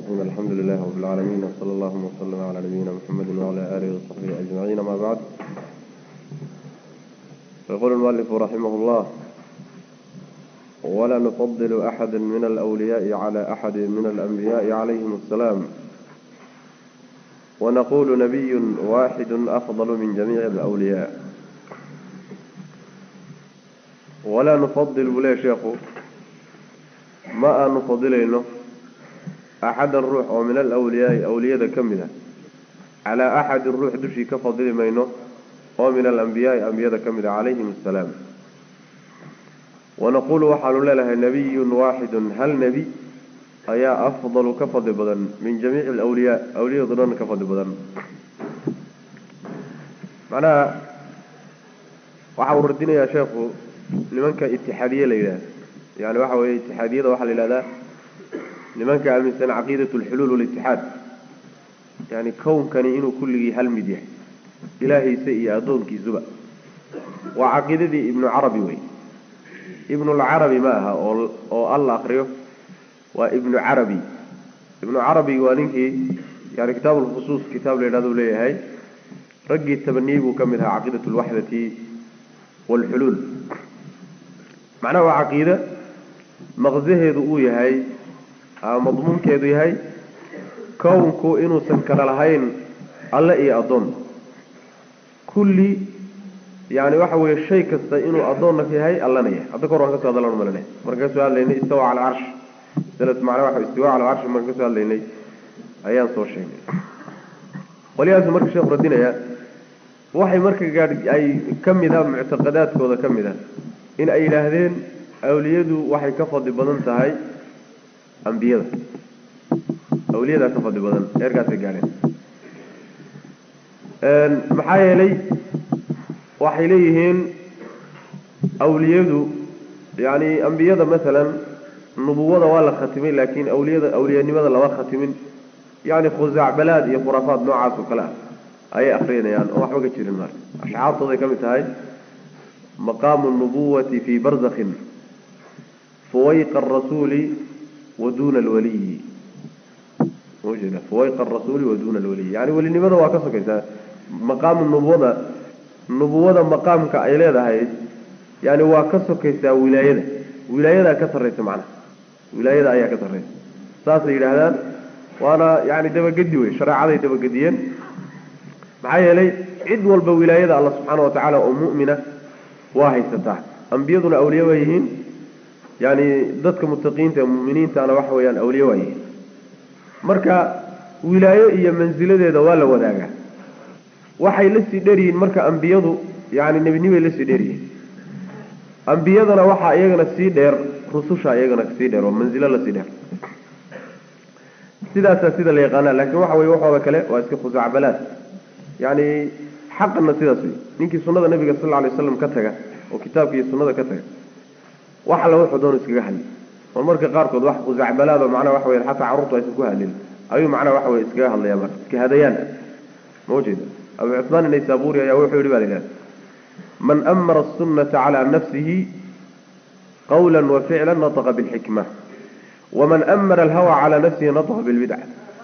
الرحيم الحمد لله رب العالمين وصلى الله وسلم على نبينا محمد وعلى آله وصحبه أجمعين ما بعد يقول المؤلف رحمه الله ولا نفضل أحدا من الأولياء على أحد من الأنبياء عليهم السلام ونقول نبي واحد أفضل من جميع الأولياء ولا نفضل بلا شيخ ما نفضلينه أحد الروح ومن الأولياء أولياء كمدة على أحد الروح دشي كفضل مينه ومن الأنبياء أنبياء كمدة عليهم السلام ونقول وحال لها نبي واحد هل نبي أيا أفضل كفضل بدن من جميع الأولياء أولياء ضران كفضل بدن معناها وحاول ردنا يا شيخ لمنك اتحادية ليلة يعني وحاول اتحادية وحال لله لمنك أمنسان عقيدة الحلول والاتحاد يعني كون كان إنه كله هل مديح إلهي سيئ أدون كي زبا وعقيدة ابن عربي وي ابن العربي maaha oo alla akriyo waa ibnu carabi ibnu carabi waa ninkii yani kitaab lkhusuus kitaab la yidhahdo leeyahay raggii tabaniyey buu ka mid ahaa caqiidat lwaxdati waalxuluul macnaha waa caqiide maqsaheedu uu yahay ama madmuunkeedu yahay kownku inuusan kala lahayn alle iyo addoon kulli yani waxa weeye shay kasta inuu addoonna yahay allana yahay hadda kahor waan kasoo hadallan malane markaan kasoo hadlaynay istawa cala alcarsh masalad macnaa waxa istiwa cala alcarsh markaan kasoo hadlaynay ayaan soo sheegnay qolyahaasu marka sheekhu radinaya waxay marka gaadh ay ka mid a muctaqadaadkooda ka mid a in ay yidhaahdeen awliyadu waxay ka fadli badan tahay ambiyada awliyadaa ka fadli badan eerkaasay gaadheen maxaa yeelay waxay leeyihiin awliyadu yani ambiyada masalan nubuwada waa la khatimay laakiin awliyada awliyanimada lama khatimin yani khusaacbalaad iyo khuraafaad noocaas oo kale ah ayay akrinayaan oo waxba ka jirin marka ashcaartooday ka mid tahay maqaamu nubuwati fii barzakhin fuwayqa arasuuli wa duuna alwaliyi mjeeda fuwayqa arasuuli wa duuna alwaliyi yani welinimada waa ka sokaysaa maqaamu nubuwada nubuwada maqaamka ay leedahay yani waa ka sokaysaa wilaayada wilaayadaa ka sarraysa macnaha wilaayada ayaa ka sarraysa saasay yidhaahdaan waana yani dabagedi wey shareecaday dabagediyeen maxaa yeelay cid walba wilaayada alla subxaana wa tacaala oo mu'mina waa haysataa ambiyaduna awliye waa yihiin yani dadka mutaqiinta ee mu'miniintana waxa weeyaan awliye waa yihiin marka wilaayo iyo mansiladeeda waa la wadaagaa waxay la sii dheryihiin marka ambiyadu yani nebinimay la sii dheryihiin ambiyadana waxaa iyagana sii dheer rususha iyagana sii dheer oo manzilo lasii dheer sidaasaa sida la yaqaana laakiin waxa weye waxooda kale waa iska khusacbalaad yani xaqana sidaas wey ninkii sunada nabiga sal lla alay waslam ka taga oo kitaabka iyo sunada ka taga wax alla wuxuu doonu iskaga hadli oo marka qaarkood wax khusacbalaad oo macnaha waxa weya xataa carruurtu aysan ku hadlin ayuu macnaha waxa weye iskaga hadlaya marka iska hadayaan ma ujeeda abu cusmaan naysaburi ayaa wuxuu yihi ba la yidhahda man amara asunata calaa nafsihi qawla waficla nataqa bilxikma waman amara alhawa calaa nafsihi nataqa bilbidca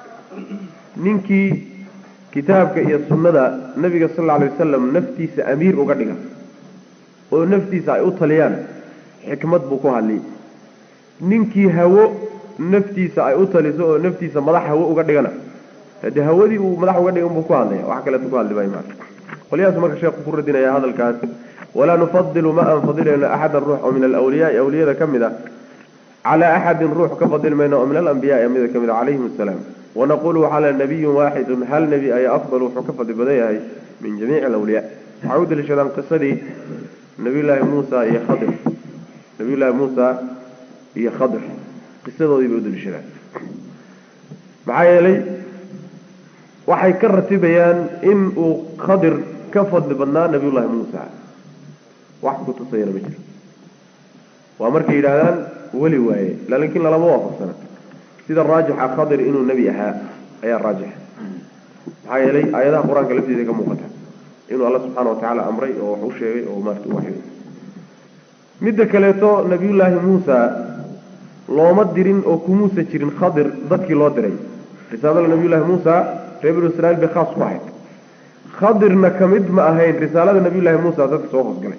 ninkii kitaabka iyo sunnada nabiga sal alla alay wasalam naftiisa amiir uga dhiga oo naftiisa ay u taliyaan xikmad buu ku hadliyay ninkii hawo naftiisa ay u taliso oo naftiisa madax hawo uga dhigana hade hawadii uu madax uga dhigay unbuu ku hadlaya wax kaleeto ku hadli maayo maana qolyahaas marka sheekhu ku radinaya hadalkaas walaa nufadilu ma aan fadilayno axadan ruux oo min alawliyaai awliyada ka mid a calaa axadin ruux ka fadili mayno oo min alambiyaai amida ka mid a calayhim asalaam wanaqulu waxaa le nabiyun waaxidun hal nebi ayaa afdal wuxuu ka fadli badan yahay min jamiici alawliyaa waxay u daliishadaan qisadii nabiyullaahi muusa iyo khadir nabiyullaahi muusa iyo khadir qisadoodii bay u daliishadaan maxaa yeelay waxay ka ratibayaan in uu khadir ka fadli badnaa nabiyullaahi muusa wax kutusayana ma jiro waa markay yidhaahdaan weli waaye laakiin lalama waafaqsana sida raajixa khadir inuu nebi ahaa ayaa raajixa maxaa yeelay aayadaha qur-aanka laftiisa ka muuqata inuu alla subxaana wa tacaala amray oo wax u sheegay oo maarata u waxyooday midda kaleeto nabiyullaahi muusa looma dirin oo kumuusa jirin khadir dadkii loo diray risaalada nabiyullaahi muusa reer binu israiil bay khaas ku ahayd khadirna ka mid ma ahayn risaalada nabiyullaahi muusa dadka soo hoosgalay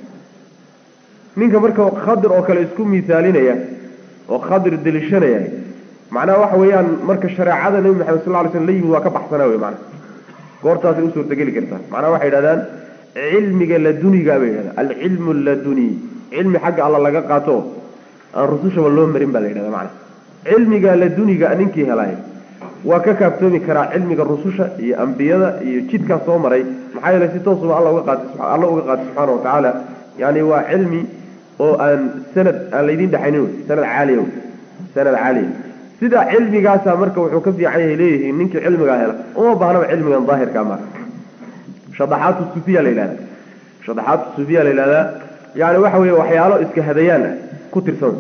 ninka marka khadir oo kale isku miisaalinaya oo khadir deliishanaya macnaha waxa weeyaan marka shareecada nebi maxamed sal ly slm la yimid waa ka baxsanaa wey macnaha goortaasay u suurtageli kartaa macnaha waxay yidhahdaan cilmiga laduniga bay yidhahdaan alcilmu laduni cilmi xagga alla laga qaato aan rusushaba loo marin baa la yidhahda macnaha cilmiga laduniga ninkii helay waa ka kaaftoomi karaa cilmiga rususha iyo ambiyada iyo jidkaa soo maray maxaa yeelay si toosuba alla uga qaatay alla uga qaatay subxaana wa tacaala yani waa cilmi oo aan sanad aan laydin dhexaynin wey sanad caaliya wey sanad caaliya sida cilmigaasa marka wuxuu ka fiican yahay leeyihiin ninkii cilmigaa hela uma baahnaba cilmigan daahirkaa marka shadaxaatu sufiya la yidhahda shadaxaatu sufiya la yidhahdaa yani waxa weeye waxyaalo iska hadayaan ah ku tirsan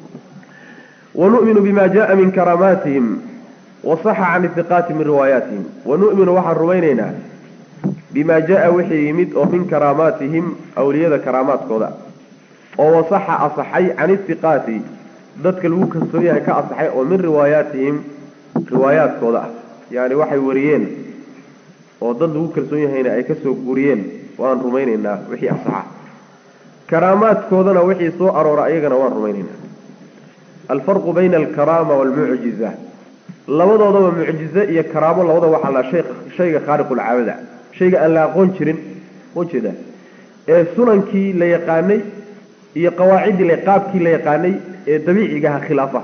wanu'minu bima jaa min karaamaatihim wasaxa can ihiqaati min riwaayaatihim wanu'minu waxaan rumaynaynaa bima jaa wixii yimid oo min karaamaatihim awliyada karaamaadkooda oo wasaxa asaxay can ihiqaati dadka lagu kalsoon yahay ka asaxay oo min riwaayaatihim riwaayaadkooda ah yani waxay wariyeen oo dad lagu kalsoon yahayna ay kasoo guriyeen waan rumaynaynaa wixii asaxa karaamaadkoodana wixii soo aroora ayagana waan rumaynaynaa alfarqu bayna alkaraama waalmucjiza labadoodaba mucjize iyo karaamo labada waxaa la shay shayga khaariqulcaabada shayga aan la aqoon jirin ujeeda ee sunankii la yaqaanay iyo qawaaciddii qaabkii la yaqaanay ee dabiicigaha khilaafa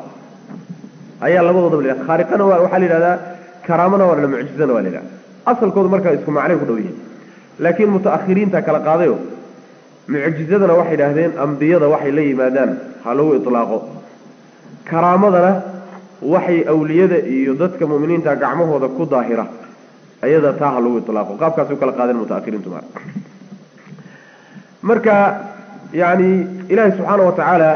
ayaa labadoodaba la khaariqana waa waxaa la yidhahdaa karaamana waa la mucjizana waa la yidhahda asalkoodu markaa isku macnay ku dhow yihiin laakiin mutaakhiriinta kala qaadayo mucjizadana waxay idhaahdeen ambiyada waxay la yimaadaan ha lagu itlaaqo karaamadana waxay awliyada iyo dadka muminiinta gacmahooda ku daahira ayada taa ha lagu itlaaqo qaabkaas u kala qaadeen mutaakhiriintu mar marka yani ilaahi subxaana wa tacaala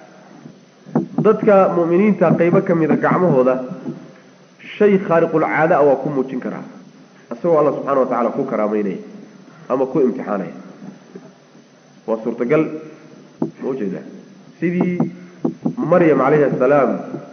dadka mu'miniinta qeybo ka mida gacmahooda shay khaariqulcaada a waa ku muujin karaa isagoo alla subxana wa tacala ku karaameynaya ama ku imtixaanaya waa suurtagal ma ujeeda sidii maryam calayhi asalaam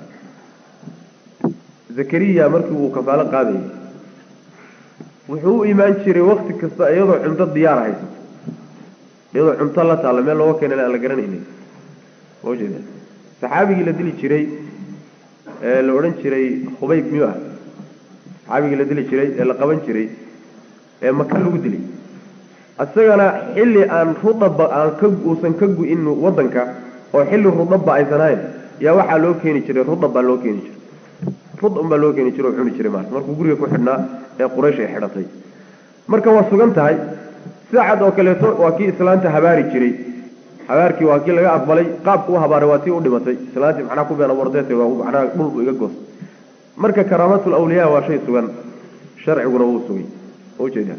zakariya markii uu kafaalo qaadayay wuxuu u imaan jiray wakti kasta iyadoo cunto diyaar haysato iyadoo cunto la taalla meel looga keenan aan la garanaynin ma ujeeda saxaabigii la dili jiray ee la odhan jiray khubayb miyuu ah saxaabigii la dili jiray ee la qaban jiray ee maka lagu dilay isagana xilli aan rudaba aan ka uusan ka gu-in wadanka oo xilli rudabba aysan ahayn yaa waxaa loo keeni jiray rudab baa loo keeni jiray rudab baa loo keeni jiray oo cuni jiray maarta markuu guriga ku xidhnaa ee quraysh ay xidhatay marka waa sugan tahay saacad oo kaleeto waa kii islaanta habaari jiray habaarkii waa kii laga aqbalay qaabku u habaaray waa tii u dhimatay islaantii macnaha ku been abuurteete waa macnaha dhul iga goos marka karaamatul awliyaa waa shay sugan sharciguna wuu sugay ujeeda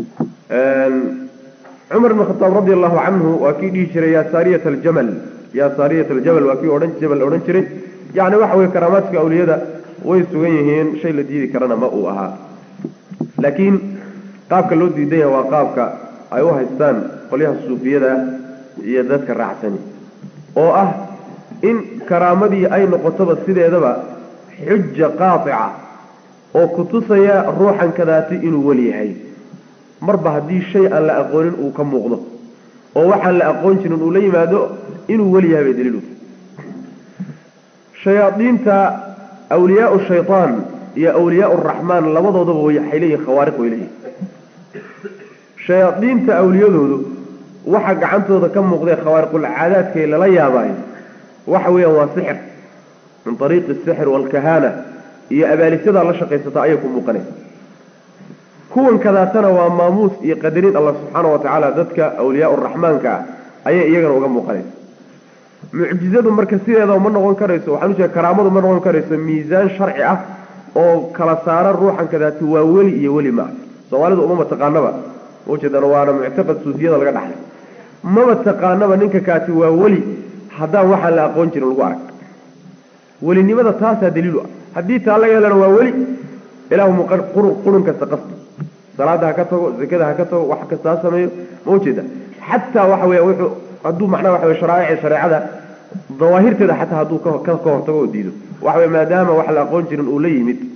cumar ibn khataab radi allahu canhu waa kii dhihi jiray yaa saariyat aljamal yaa saariyat aljabal waa kii odhan jabal odhan jiray yacni waxa weye karaamaadka awliyada way sugan yihiin shay la diidi karana ma uu ahaa laakiin qaabka loo diidan yahay waa qaabka ay u haystaan qolyaha suufiyada iyo dadka raacsani oo ah in karaamadii ay noqotoba sideedaba xuja qaatica oo kutusaya ruuxan kadaati inuu weli yahay marba haddii shay aan la aqoonin uu ka muuqdo oo waxaan la aqoon jirin uu la yimaado inuu weli yahay bay daliilu shayaadiinta awliyaau shaytaan iyo awliyaau raxmaan labadoodaba waxay leeyihin khawaariq way leeyihin shayaadiinta awliyadoodu waxa gacantooda ka muuqdee khawaariqulcaadaadkay lala yaabaayo waxa weeyaan waa sixir min ariiqi asixr waalkahaana iyo abaalisadaa la shaqaysata ayay ku muuqanaysa kuwan kadaatana waa maamuus iyo qadarin allah subxaana wa tacaala dadka awliyaa raxmaanka ah ayay iyagana uga muuqanaysa mucjizadu marka sideedaba ma noqon karayso waxaan ujeeda karaamadu ma noqon karayso miisaan sharci ah oo kala saara ruuxan kadaati waa weli iyo weli maa soomaalidu uma mataqaanaba ujeedan waana muctaqad suufiyada laga dhaxlay maba taqaanaba ninka kaati waa weli haddaan waxaan la aqoon jirin lagu arag welinimada taasaa daliilu ah haddii taa laga helana waa weli ilaahu qurun kasta qasdo salaada ha ka tago zakada ha ka tago wax kasta ha sameeyo ma ujeeda xataa waxa weya wuxuu hadduu macnaha waxa wey sharaa'ici shareecada dawaahirteeda xataa hadduu ka ka hortago oo diido waxa wey maadaama wax la aqoon jirin uu la yimid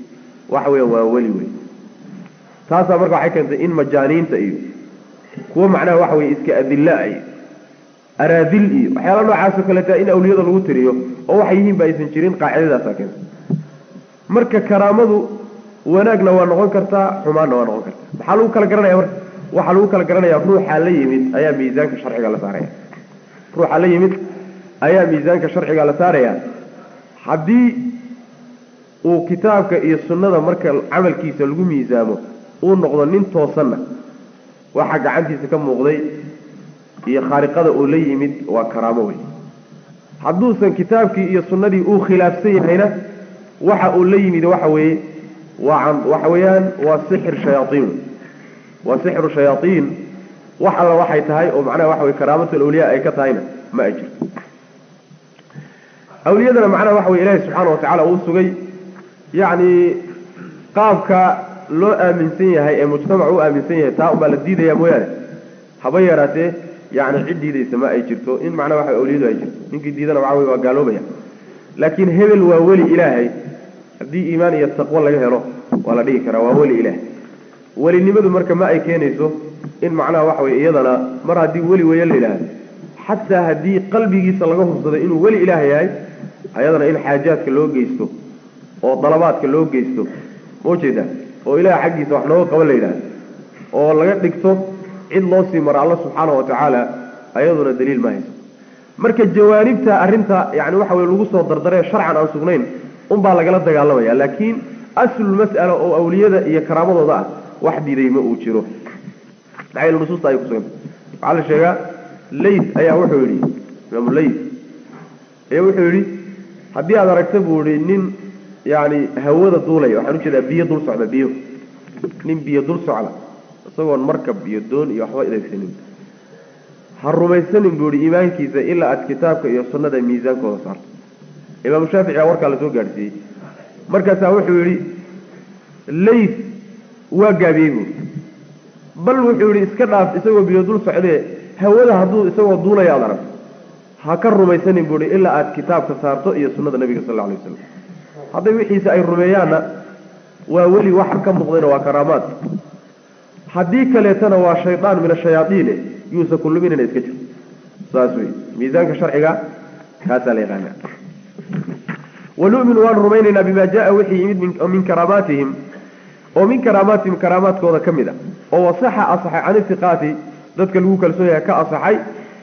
waxa weeyaan waa weli wey taasaa marka waxay keentay in majaaniinta iyo kuwo macnaha waxa weye iska adilla iyo araadil iyo waxyaala noocaasoo kaleeta in awliyada lagu tiriyo oo waxay yihiin ba aysan jirin qaacidadaasaa keentay marka karaamadu wanaagna waa noqon kartaa xumaanna waa noqon kartaa maxaa lagu kala garanaya marka waxaa lagu kala garanaya ruuxa la yimid ayaa miisaanka sharciga la saaraya ruuxa la yimid ayaa miisaanka sharciga la saaraya haddii uu kitaabka iyo sunnada marka camalkiisa lagu miisaamo uu noqdo nin toosanna waxa gacantiisa ka muuqday iyo khaariqada uu la yimid waa karaamo wey hadduusan kitaabkii iyo sunnadii uu khilaafsan yahayna waxa uu la yimid waxa weeye waa waxa weeyaan waa sixir shayaaiin waa sixru shayaaiin wax alla waxay tahay oo macnaha waxa weye karaamatul awliya ay ka tahayna ma ay jirto awliyadana macnaha waxa weye ilaahi subxaana watacaala uu sugay yacni qaabka loo aaminsan yahay ee mujtamac u aaminsan yahay taa unbaa la diidaya mooyaane haba yaraatee yani cid diidaysa ma ay jirto in macnaha waxa awliyadu ay jirto ninkii diidana waxa wey waa gaaloobaya laakiin hebel waa weli ilaahay haddii iimaan iyo taqwo laga helo waa la dhihi karaa waa weli ilaahay welinimadu marka ma ay keenayso in macnaha waxa weye iyadana mar haddii weli weya la yidhaahdo xataa haddii qalbigiisa laga hubsado inuu weli ilaah yahay ayadana in xaajaadka loo geysto oo dalabaadka loo geysto ma ujeedaa oo ilaah xaggiisa wax nooga qaban la yidhahdo oo laga dhigto cid loo sii maro alla subxaana wa tacaala ayaduna daliil ma hayso marka jawaanibta arrinta yani waxa weye lagu soo dardaree sharcan aan sugnayn unbaa lagala dagaalamaya laakiin aslul mas'ala oo awliyada iyo karaamadooda ah wax diiday ma uu jiro maxaa nusuusta ay kusuganta waxaa la sheegaa lays ayaa wuxuu yidhi imaamu lays ayaa wuxuu yidhi haddii aad aragta buu yihi nin yani hawada duulaya waxaan ujeedaa biyo dul socda biyo nin biyo dul socda isagoon markab iyo doon iyo waxba adeegsanin ha rumaysanin buu yihi iimaankiisa ilaa aad kitaabka iyo sunnada miisaankooda saarto imaamu shaafici baa warkaa lasoo gaadhsiiyey markaasaa wuxuu yidhi lays waa gaabiyey buui bal wuxuu yidhi iska dhaaf isagoo biyo dul socdee hawada hadduu isagoo duulaya aad aragto ha ka rumaysanin buu ihi ilaa aad kitaabka saarto iyo sunnada nebiga sal lla alay waslam hadday wixiisa ay rumeeyaanna waa weli waxa ka muuqdayna waa karaamaad haddii kaleetana waa shaydaan min ashayaaiine yuusa kulluminina iska jir saas wey miisaanka sharciga kaasaa la yaqaana wanuminu waanu rumaynaynaa bima jaa wixii yimid min karaamaatihim oo min karaamaatihim karaamaadkooda ka mid a oo wasaxa asaxay can ifiqaati dadka lagu kalsoon yahay ka asaxay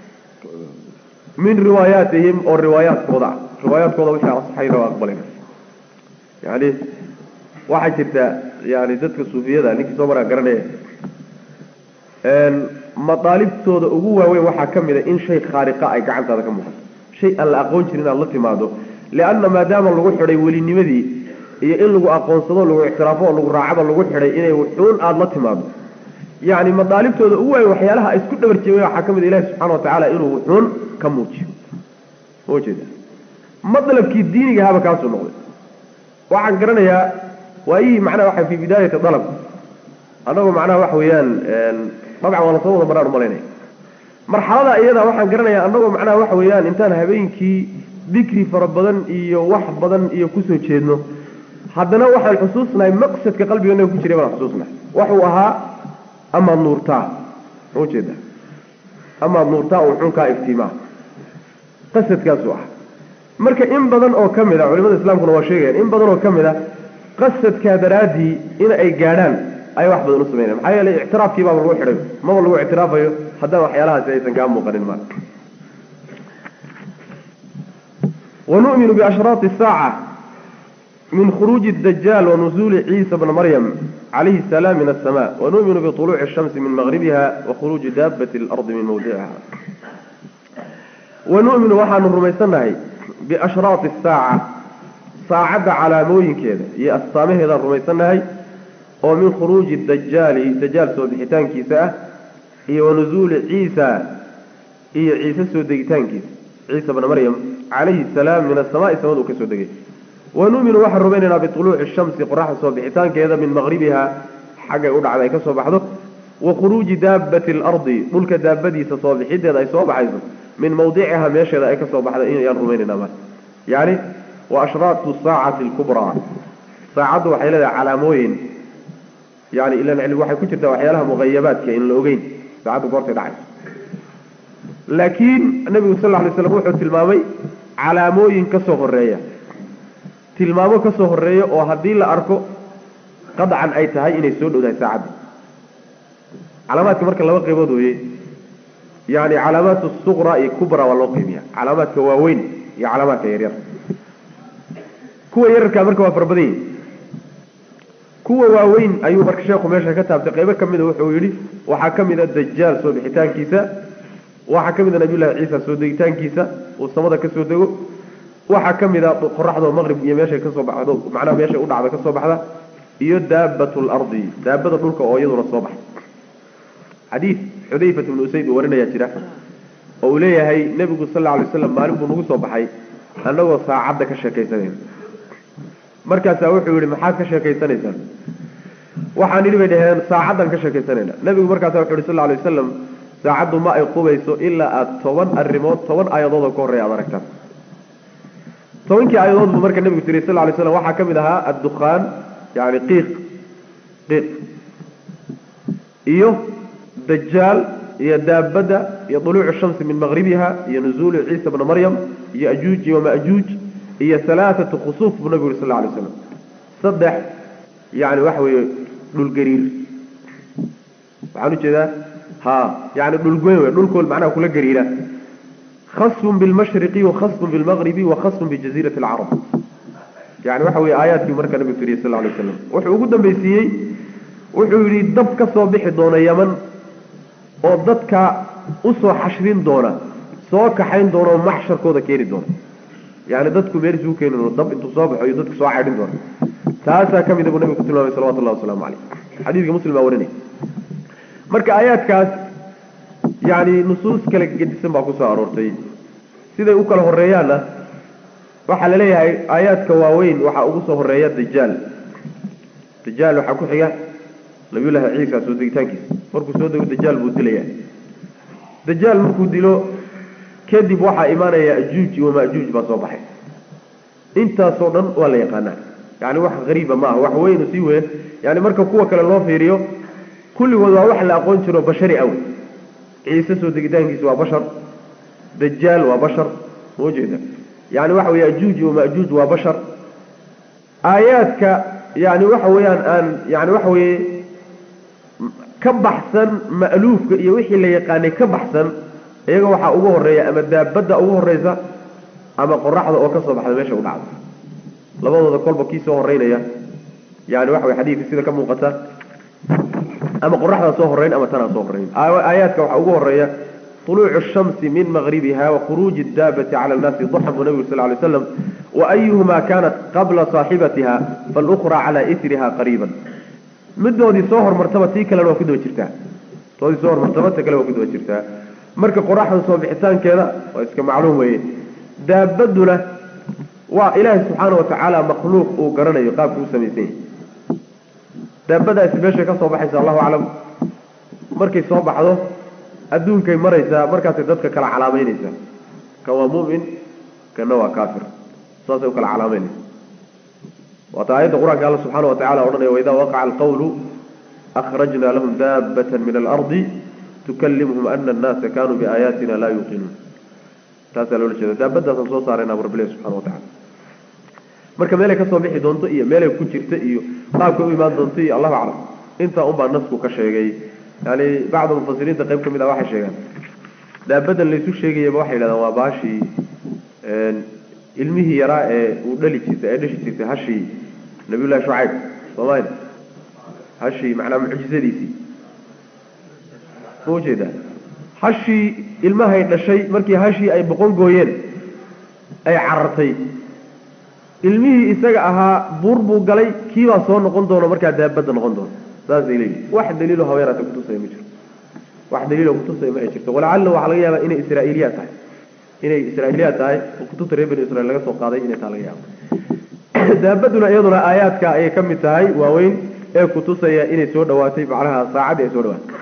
min riwaayaatihim oo riwaayaadkooda ah riwaayaadkooda wixii asaxayna waa aqbalayna yani waxaa jirta yani dadka suufiyada ninkii soo maraa garanaya madaalibtooda ugu waaweyn waxaa ka mid a in shay khaariqa ay gacantaada ka muuqato shay aan la aqoon jirin inaad la timaado lianna maadaama lagu xidhay welinimadii iyo in lagu aqoonsado lagu ictiraafo oo lagu raacaba lagu xidhay inay wuxuun aada la timaado yacni madaalibtooda ugu waaweyn waxyaalaha ay isku dhabar jeemen waxaa ka mid a ilahi subxana wa tacaala inuu wuxuun ka muujiyo ma jeeda madlabkii diiniga haba kaasuu noqday waxaan garanayaa waayihii macnaha waxa fi bidaayati dalab annagoo macnaha waxa weeyaan dabcan waa lasoo wada maraan umalaynaya marxalada iyada waxaan garanayaa annagoo macnaha waxa weeyaan intaan habeenkii dikri fara badan iyo wax badan iyo kusoo jeedno haddana waxaan xusuusnahay maqsadka qalbigeena ku jiray baan xusuusnahay waxuu ahaa amaad nuurtaa ma ujeeda amaad nuurtaa oo xunkaa iftiimaa qasadkaasuu ah marka in badan oo ka mid a culimada islaamkuna waa sheegayaan in badan oo ka mid a qasadkaa daraaddii in ay gaadhaan ay wax badan u sameynaya maxaa yeelay ictiraafkii baaba lagu xidhay maba lagu ictiraafayo haddana waxyaalahaasi aysan kaa muuqanin ma wanu'minu biashraati saaca min khuruuji dajaal wanuzuuli ciisa bna maryam calayhi salaam min asama wanu'minu biطuluuci الshamsi min maqribiha wakhuruuji daabati اlardi min mawdiciha wanu'minu waxaanu rumaysannahay biashraati saaca saacadda calaamooyinkeeda iyo astaamaheedaan rumaysannahay oo min khuruuji dajaali dajaal soo bixitaankiisa ah iyo wanuzuuli ciisa iyo ciise soo degitaankiisa ciisa bna maryam calayhi salaam min asamaai samada uu ka soo degay wanu'minu waxaan rumaynaynaa biطuluuci shamsi qoraxda soo bixitaankeeda min maqribiha xaggay u dhacda ay ka soo baxdo wa khuruuji daabati alardi dhulka daabadiisa soo bixideeda ay soo baxayso min mawdiciha meesheeda ay ka soo baxda inayaan rumaynaynaa ma yani wa ashraatu saacati alkubraa saacaddu waxay leedahay calaamooyin yani ilan cilmi waxay ku jirtaa waxyaalaha muqayabaadka in la ogeyn saacaddu goortay dhacayso laakiin nabigu sal lla alay slam wuxuu tilmaamay calaamooyin ka soo horeeya tilmaamo ka soo horeeya oo haddii la arko qadcan ay tahay inay soo dhowdahay saacadda calaamaadka marka laba qaybood weye yani calaamaat suqra iyo kubra waa loo qeybiya calaamaadka waaweyn iyo calaamaadka yaryar kuwa yararkaa marka waa fara badan yihin kuwa waaweyn ayuu marka sheekhu meesha ka taabtay qaybo ka mida wuxuu yidhi waxaa ka mid a dajaal soo bixitaankiisa waxaa ka mid a nabiyullahi ciisa soo degitaankiisa uu samada kasoo dego waxaa ka mid a qoraxdoo maqrib iyo meeshay kasoo baxdo macnaha meeshay u dhacda kasoo baxda iyo daabat lardi daabada dhulka oo iyaduna soo baxda xadiid xudayfat bnu usayd uu warinayaa jira oo uu leeyahay nebigu sal alla alay waslam maalin buu nagu soo baxay annagoo saacadda ka sheekaysanayna markaasaa wuxuu yihi maxaad ka sheekaysanaysaan waxaan idhi bay dhaheen saacaddan ka sheekaysanayna nebigu markaasa wuxu yhi sal alay wasalam saacaddu ma ay qubayso ilaa aada toban arrimood toban aayadood oo ka horreya aad aragtaan tobankii aayadood buu marka nebigu tiriy sal lay slam waxaa ka mid ahaa addukhaan yani qiiq qiiq iyo dajaal iyo daabadda iyo duluucu shamsi min maqribiha iyo nuzuulu ciisa bna maryam iyo ajuuj iyo majuuj iyo alaaatu khusuuf buu nabigu yuri sal lay slam saddex yani waxa weeye dhulgariir waxaan ujeedaa ha yani dhulgoyn wey dhulkool macnaha kula gariira khasfun bilmashriqi wakhasfun bilmaqribi wakhasfun bijaziirati alcarab yani waxa weye aayaadkii marka nabigu tiriyey sal lay waslam wuxuu ugu dambaysiiyey wuxuu yidhi dab ka soo bixi doona yaman oo dadka usoo xashrin doona soo kaxayn doona oo maxsharkooda keeni doona yani dadku meel isugu keeni doona dab intuu soo baxo iyo dadka soo caydhin doona taasaa ka mida buu nabigu ku tilmaamay salawatu llahi wasalaamu caleyh xadiidka muslim baa warinaya marka aayaadkaas yani nusuus kala gedisan baa kusoo aroortay siday u kala horeeyaanna waxaa la leeyahay aayaadka waaweyn waxaa ugu soo horeeya dajaal dajaal waxaa ku xiga nabiyullaahi ciisa soo degitaankiisa markuu soo dego dajaal buu dilaya dajaal markuu dilo kadib waxaa imaanaya ajuuj iyo majuuj baa soo baxay intaasoo dhan waa la yaqaanaa yani wax hariiba ma aha wax weynu sii weyn yani marka kuwa kale loo fiiriyo kulligood waa wax la aqoon jiro bashari aw ciise soo degitaankiisa waa bashar dajaal waa bashar maujeeda yani waxa weye ajuuj iyo majuuj waa bashar aayaadka yani waxa weeyaan aan yani waxa weye ka baxsan ma'luufka iyo wixii la yaqaanay ka baxsan iyaga waxaa ugu horeeya ama daabadda ugu horeysa ama qoraxda oo kasoo baxda meesha u dhacda labadooda kolba kii soo horeynaya yani waxa wey xadiidka sida ka muuqata ama qoraxdaa soo horeyn ama tanaa soo horeyn aayaadka waxaa ugu horeeya طuluucu الshamsi min maqribiha wakhuruuji الdaabati cala الnaasi duxan buu nabigu sal ly slam waayuhuma kanat qabla صaaxibatiha faاlأkhra cala isriha qariiba midoodii soo hormartaba tii kalena waa ku daba jirtaa toodii soo hormartaba ta kale waa ku daba jirtaa marka qoraxda soo bixitaankeeda waa iska macluum weeye daabaduna waa ilaahay subxaana watacaala makhluuq uu garanayo qaabka u samaysan yahay daabadaasi meeshay ka soo baxaysa allahu aclam markay soo baxdo adduunkay maraysaa markaasay dadka kala calaamaynaysaa kan waa mu'min kanna waa kaafir saasay u kala calaamaynaysa waata aayadda qur-aanka alla subxaana watacala odhanaya waidaa waqaca alqawlu akhrajna lahum daabatan min alardi tukallimhum ana annaasa kanuu biaayaatina laa yuuqinuun taasaa loola jeeda daabadaasaan soo saarayna bu rabbilahi subxana watacala marka meelay kasoo bixi doonto iyo meelay ku jirta iyo qaabkay u imaan doonto iyo allahu aclam intaa unbaa nasku ka sheegay yani bacda mufasiriinta qayb ka mid ah waxay sheegaan daabadan laysu sheegayaba waxay yidhahdaan waa baashii ilmihii yaraa ee uu dhali jirtay ee dhashi jirtay hashii nabiyullahi shucayb soomaalia hashii macnaa mucjizadiisii ma ujeedaa hashii ilmahay dhashay markii hashii ay boqon gooyeen ay carartay ilmihii isaga ahaa buur buu galay kiibaa soo noqon doono markaa daabadda noqon doono saasay leeyihin wax daliilo habeeraata kutusaya ma jiro wax daliilo kutusaya ma ay jirto walacalla waxaa laga yaabaa inay israa'iiliyaad tahay inay israa'iiliyaad tahay oo kutubta reer bani israiil laga soo qaaday inay taa laga yaabo daabaduna iyaduna aayaadka ayay ka mid tahay waaweyn ee kutusaya inay soo dhawaatay macnaha saacaddii ay soo dhawaatay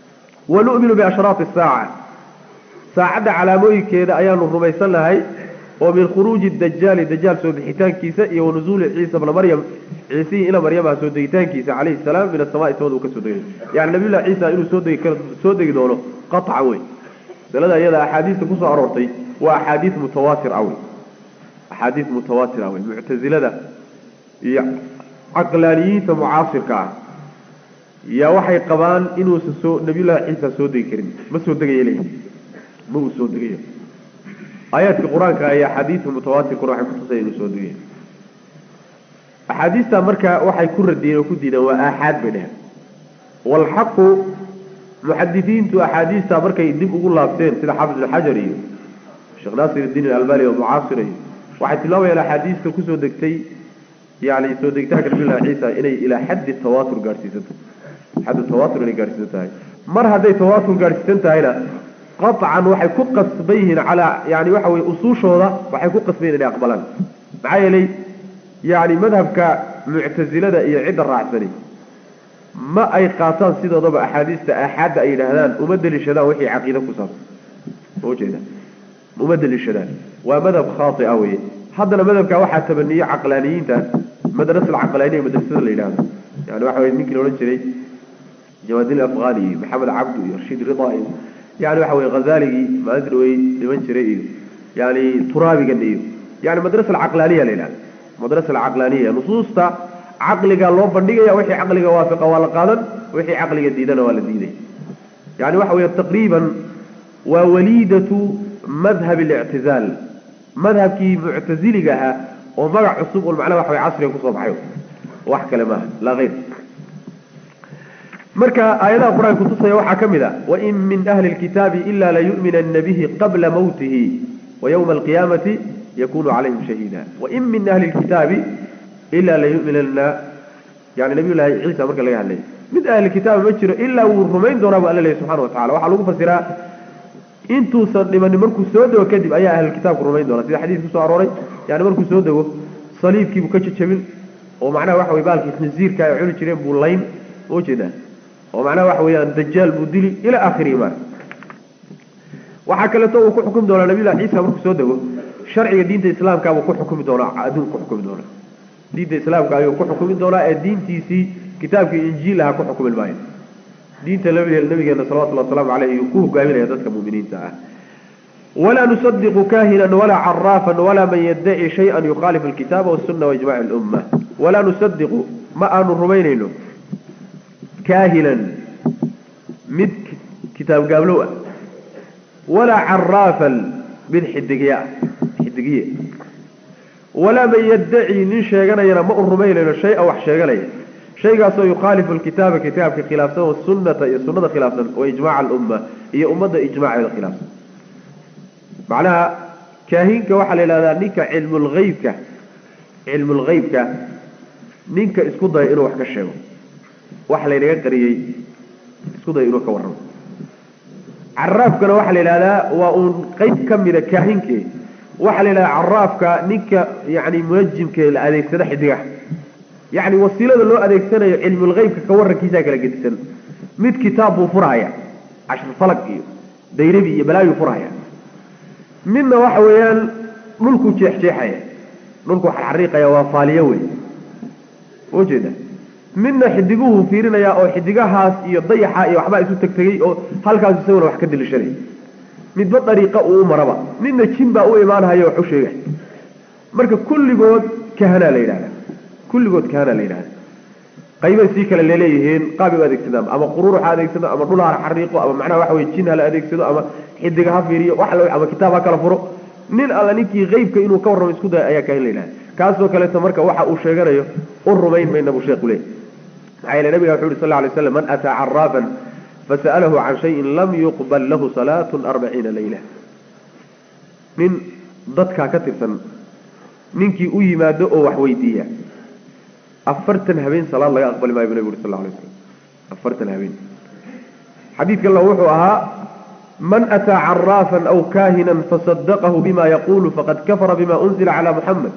wanu'minu biashraati asaaca saacadda calaamooyinkeeda ayaanu rumaysan nahay oo min khuruuji dajaali dajaal soo bixitaankiisa iyo wanuzuuli ciisa bna maryam ciisihii ina maryamaha soo degitaankiisa calayhi salaam min asamaai samada uu ka soo degayo yani nabiyullahi ciisa inuu soo degi karo soo degi doono qaطca wey masalada iyada axaadiista kusoo aroortay waa axaadiis mutawaatir ah wey axaadiis mutawaatir ah wey muctazilada iyo caqlaaniyiinta mucaasirka ah yaa waxay qabaan inuusan soo nabiyullahi ciisa soo degi karin ma soo degayo leeyihi ma uu soo degayo aayaadka qur-aanka iyo axaadiista mutawaatirkuna waxay kutusaya inuu soo degayo axaadiista marka waxay ku radiyeen oo ku diideen waa aaxaad bay dheheen walxaqu muxadisiintu axaadiista markay dib ugu laabteen sida xaafid ibn xajar iyo sheekh naasir iddiin alalbani oo mucaasira iyo waxay tilmaamayaan axaadiista kusoo degtay yani soo degitaanka nabillahi ciisa inay ilaa xaddi tawaatur gaadhsiisanto xaddu tawaatur inay gaadhsiisan tahay mar hadday tawaatur gaadhsiisan tahayna qaطcan waxay ku qasban yihiin calaa yani waxa weye usuushooda waxay ku qasban yihin inay aqbalaan maxaa yeelay yani madhabka muctazilada iyo cidda raacsani ma ay qaataan sidoodaba axaadiista aaxaadda ay yidhaahdaan uma deliishadaan wixii caqiida ku saabsan ujeeda uma deliishadaan waa madhab khaaia weye haddana madhabka waxaa tabaniye caqlaaniyiinta madrasa alcaqlaaniya madrasada la yidhahdo yani waxa weye ninkii la odhan jiray jawaadin afghani iyo maxamed cabdu iyo rashiid rida iyo yani waxa weye hazaligii maalinta dhawey dhiman jiray iyo yani turaabigan iyo yani madrasa alcaqlaaniya la yidhahda madrasa alcaqlaaniya nusuusta caqliga loo bandhigaya wixii caqliga waafiqa waa la qaadan wixii caqliga diidana waa la diiday yani waxa weeye taqriiban waa waliidatu madhab اlictizaal madhabkii muctaziliga ahaa oo magac cusub un macnaha waxa way casriga kusoo baxay wax kale maaha laa hayr marka aayadaha qur-aanka kutusaya waxaa ka mid a wain min ahli اlkitaabi ila layu'minana bihi qabla mawtihi ويوم القيامة يكون عليهم شهيدا وإن من أهل الكتاب إلا ليؤمنن يعني نبي الله عيسى مركا لغا هلي من أهل الكتاب ما جiro إلا ورمين دونا بأن الله سبحانه وتعالى waxaa lagu fasiraa intuusan dhiman markuu soo dago kadib ayaa ahl kitaabku rumayn doona sida xadiis ku soo arooray yani markuu soo dago saliibkii buu ka jajabin oo macnaha waxa way baalkii khinziirka ay cuni jireen buu layn oo jeeda oo macnaha waxa weeyaan dajaal buu dili ila aakhiri ma waxaa kaleeto uu ku xukumi doonaa nabiyullahi ciisa markuu soo dego sharciga diinta islaamka buu ku xukumi doonaa adduunka ku xukumi doonaa diinta islaamka ayuu ku xukumi doonaa ee diintiisii kitaabkii injiil aha ku xukumi maayo diinta nabigeena salawatullahi wasalaamu caleyh ayuu ku hogaaminaya dadka muuminiinta ah walaa nusadiqu kahinan walaa caraafan walaa man yaddaci shay-an yukhaalifu alkitaaba wasuna waijmaci lumma walaa nusadiqu ma aanu rumaynayno kaahinan mid kitaab gaablow ah walaa caraafan mid xidigiye ah xidigiye walaa man yaddaci nin sheeganayana ma u rumaynayno shay-a wax sheeganaya shaygaasoo yukhaalifu alkitaaba kitaabka khilaafsan wasunata iyo sunada khilaafsan wa ijmaca alumma iyo ummadda ijmaaceeda khilaafsan macnaha kaahinka waxaa la yidhahdaa ninka cilmulheybka cilmulheybka ninka isku daya inuu wax ka sheego wax laynaga qariyey isku daya inuu ka warramo caraafkana waxaa la yidhahdaa waa uun qeyb ka mida kaahinke waxaa la yidhahdaa caraafka ninka yani munajimka la adeegsada xidigaha yacni wasiilada loo adeegsanayo cilmulheybka ka warrankiisaa kala gedisan mid kitaab buu furhaya cashir falag iyo dayrabi iyo balaayuu furhaya midna waxa weeyaan dhulkuu jeexjeexaya dhulkuu xarxariiqaya waa faaliyo wey ujeeda midna xidiguhu fiirinaya oo xidigahaas iyo dayaxa iyo waxbaa isu tegtegay oo halkaas isaguna wax ka dilishanay midba dariiqa uu u maraba midna jin baa u imaanhaya wax u sheegay marka kulligood kahanaa la yidhahda kulligood kahanaa la yidhahda qaybay sii kale laleeyihiin qaabay u adeegsadaan ama quruur ha adeegsado ama dhul ha xariiqo ama macnaha waxa weye jin hala adeegsado ama xidiga ha fiiriyo wax la ama kitaab ha kala furo nin alla ninkii qeybka inuu ka warramo isku daya ayaa kahin la yidhahda kaasoo kaleeto marka waxa uu sheeganayo u rumayn mayna buu sheekhu leey maxaa yeele nabiga wuxu uhi sal lla lay slam man ataa caraafan fasa'alahu can shayin lam yuqbal lahu salaatun arbaciina layla nin dadkaa ka tirsan ninkii u yimaado oo wax weydiiya afartan habeen salaad laga aqbali maayo bu nabigu uri sal lla lay slam afartan habeen xadiidka alla wuxuu ahaa man ataa caraafan aw kaahinan fasadaqahu bima yaqulu faqad kafara bima unzila cala muxamed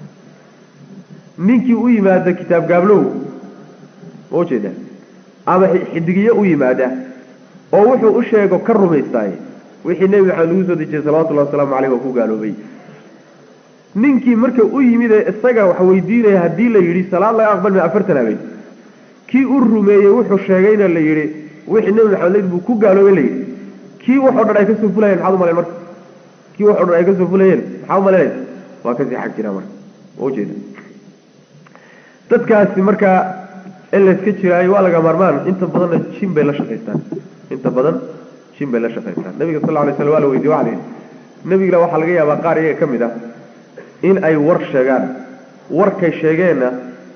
ninkii u yimaada kitaab gaablow ma ujeeda ama xidigiye u yimaada oo wuxuu u sheego ka rumaystaay wixii nebi maxamed lagu soo dejiyey salawatullahi wasalaamu caleyh waa ku gaaloobay ninkii marka u yimid ee isaga wax weydiinaya haddii la yidhi salaad laga aqbali maayo afartan habeen kii u rumeeyey wuxuu sheegayna la yidhi wixii nebi maxamed layd buu ku gaaloobay la yidhi kii waxoo dhan ay kasoo fulayeen maxaad umalayn marka kii waxoo dhan ay kasoo fulayeen maxaa umalaynaysa waa kasii xag jiraa marka waa ujeeda dadkaasi marka in layska jiraayo waa laga maarmaan inta badanna jin bay la shaqaystaan inta badan jin bay la shaqaystaan nabiga sal lla lay slam waa la weydiye waxa la yidhi nabigila waxaa laga yaabaa qaar iyaga ka mid ah in ay war sheegaan warkay sheegeenna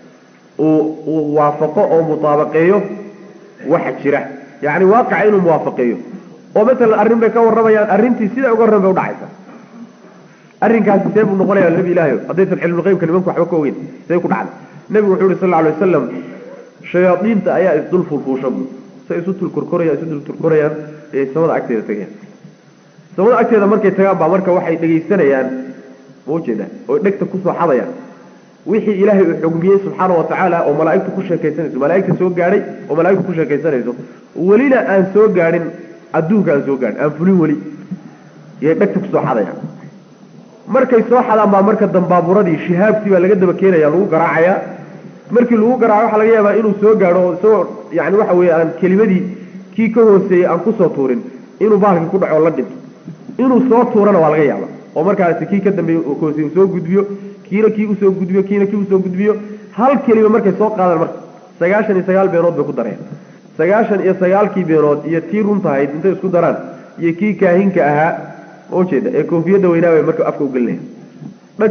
uu uu waafaqo oo mutaabaqeeyo waxa jira yacni waaqica inuu muwaafaqeeyo oo matalan arrin bay ka warramayaan arrintii siday uga warran bay udhacaysa arrinkaasi see buu noqonaya nabi ilaahay haddaysan cilmulqeybka nimanku waxba ka ogeyn see ku dhacday nebigu wuxuu yihi sal alla alay wasalam shayaadiinta ayaa isdul fulfuusha bu say isu tulkorkorayaan isu dul turkorayaan ee samada agteeda tagayaan samada agteeda markay tagaan baa marka waxay dhegaysanayaan ma ujeeda oo dhegta kusoo xadayaan wixii ilaahay uu xugmiyey subxaana wa tacaala oo malaa'igtu ku sheekaysanayso malaa'igta soo gaadhay oo malaa'igtu ku sheekaysanayso welina aan soo gaadhin adduunka aan soo gaadhin aan fulin weli yay dhegta kusoo xadayaan markay soo xadaan baa marka dambaaburadii shihaabtii baa laga daba keenaya lagu garaacayaa markii lagu garaaco waxaa laga yaabaa inuu soo gaadho oo isagoo yani waxa weeye aan kelimadii kii ka hooseeyey aan kusoo tuurin inuu baalkii ku dhaco o la dhinto inuu soo tuurana waa laga yaaba oo markaasi kii ka dambeeye ka hooseye uu soo gudbiyo kiina kii usoo gudbiyo kiina kii usoo gudbiyo hal kelima markay soo qaadaan marka sagaashan iyo sagaal beenood bay ku dareen sagaashan iyo sagaalkii beenood iyo tii runtahayd intay isku daraan iyo kii kaahinka ahaa ma ujeeda ee koofiyadda weynaa bay marka afka ugelinaya dhag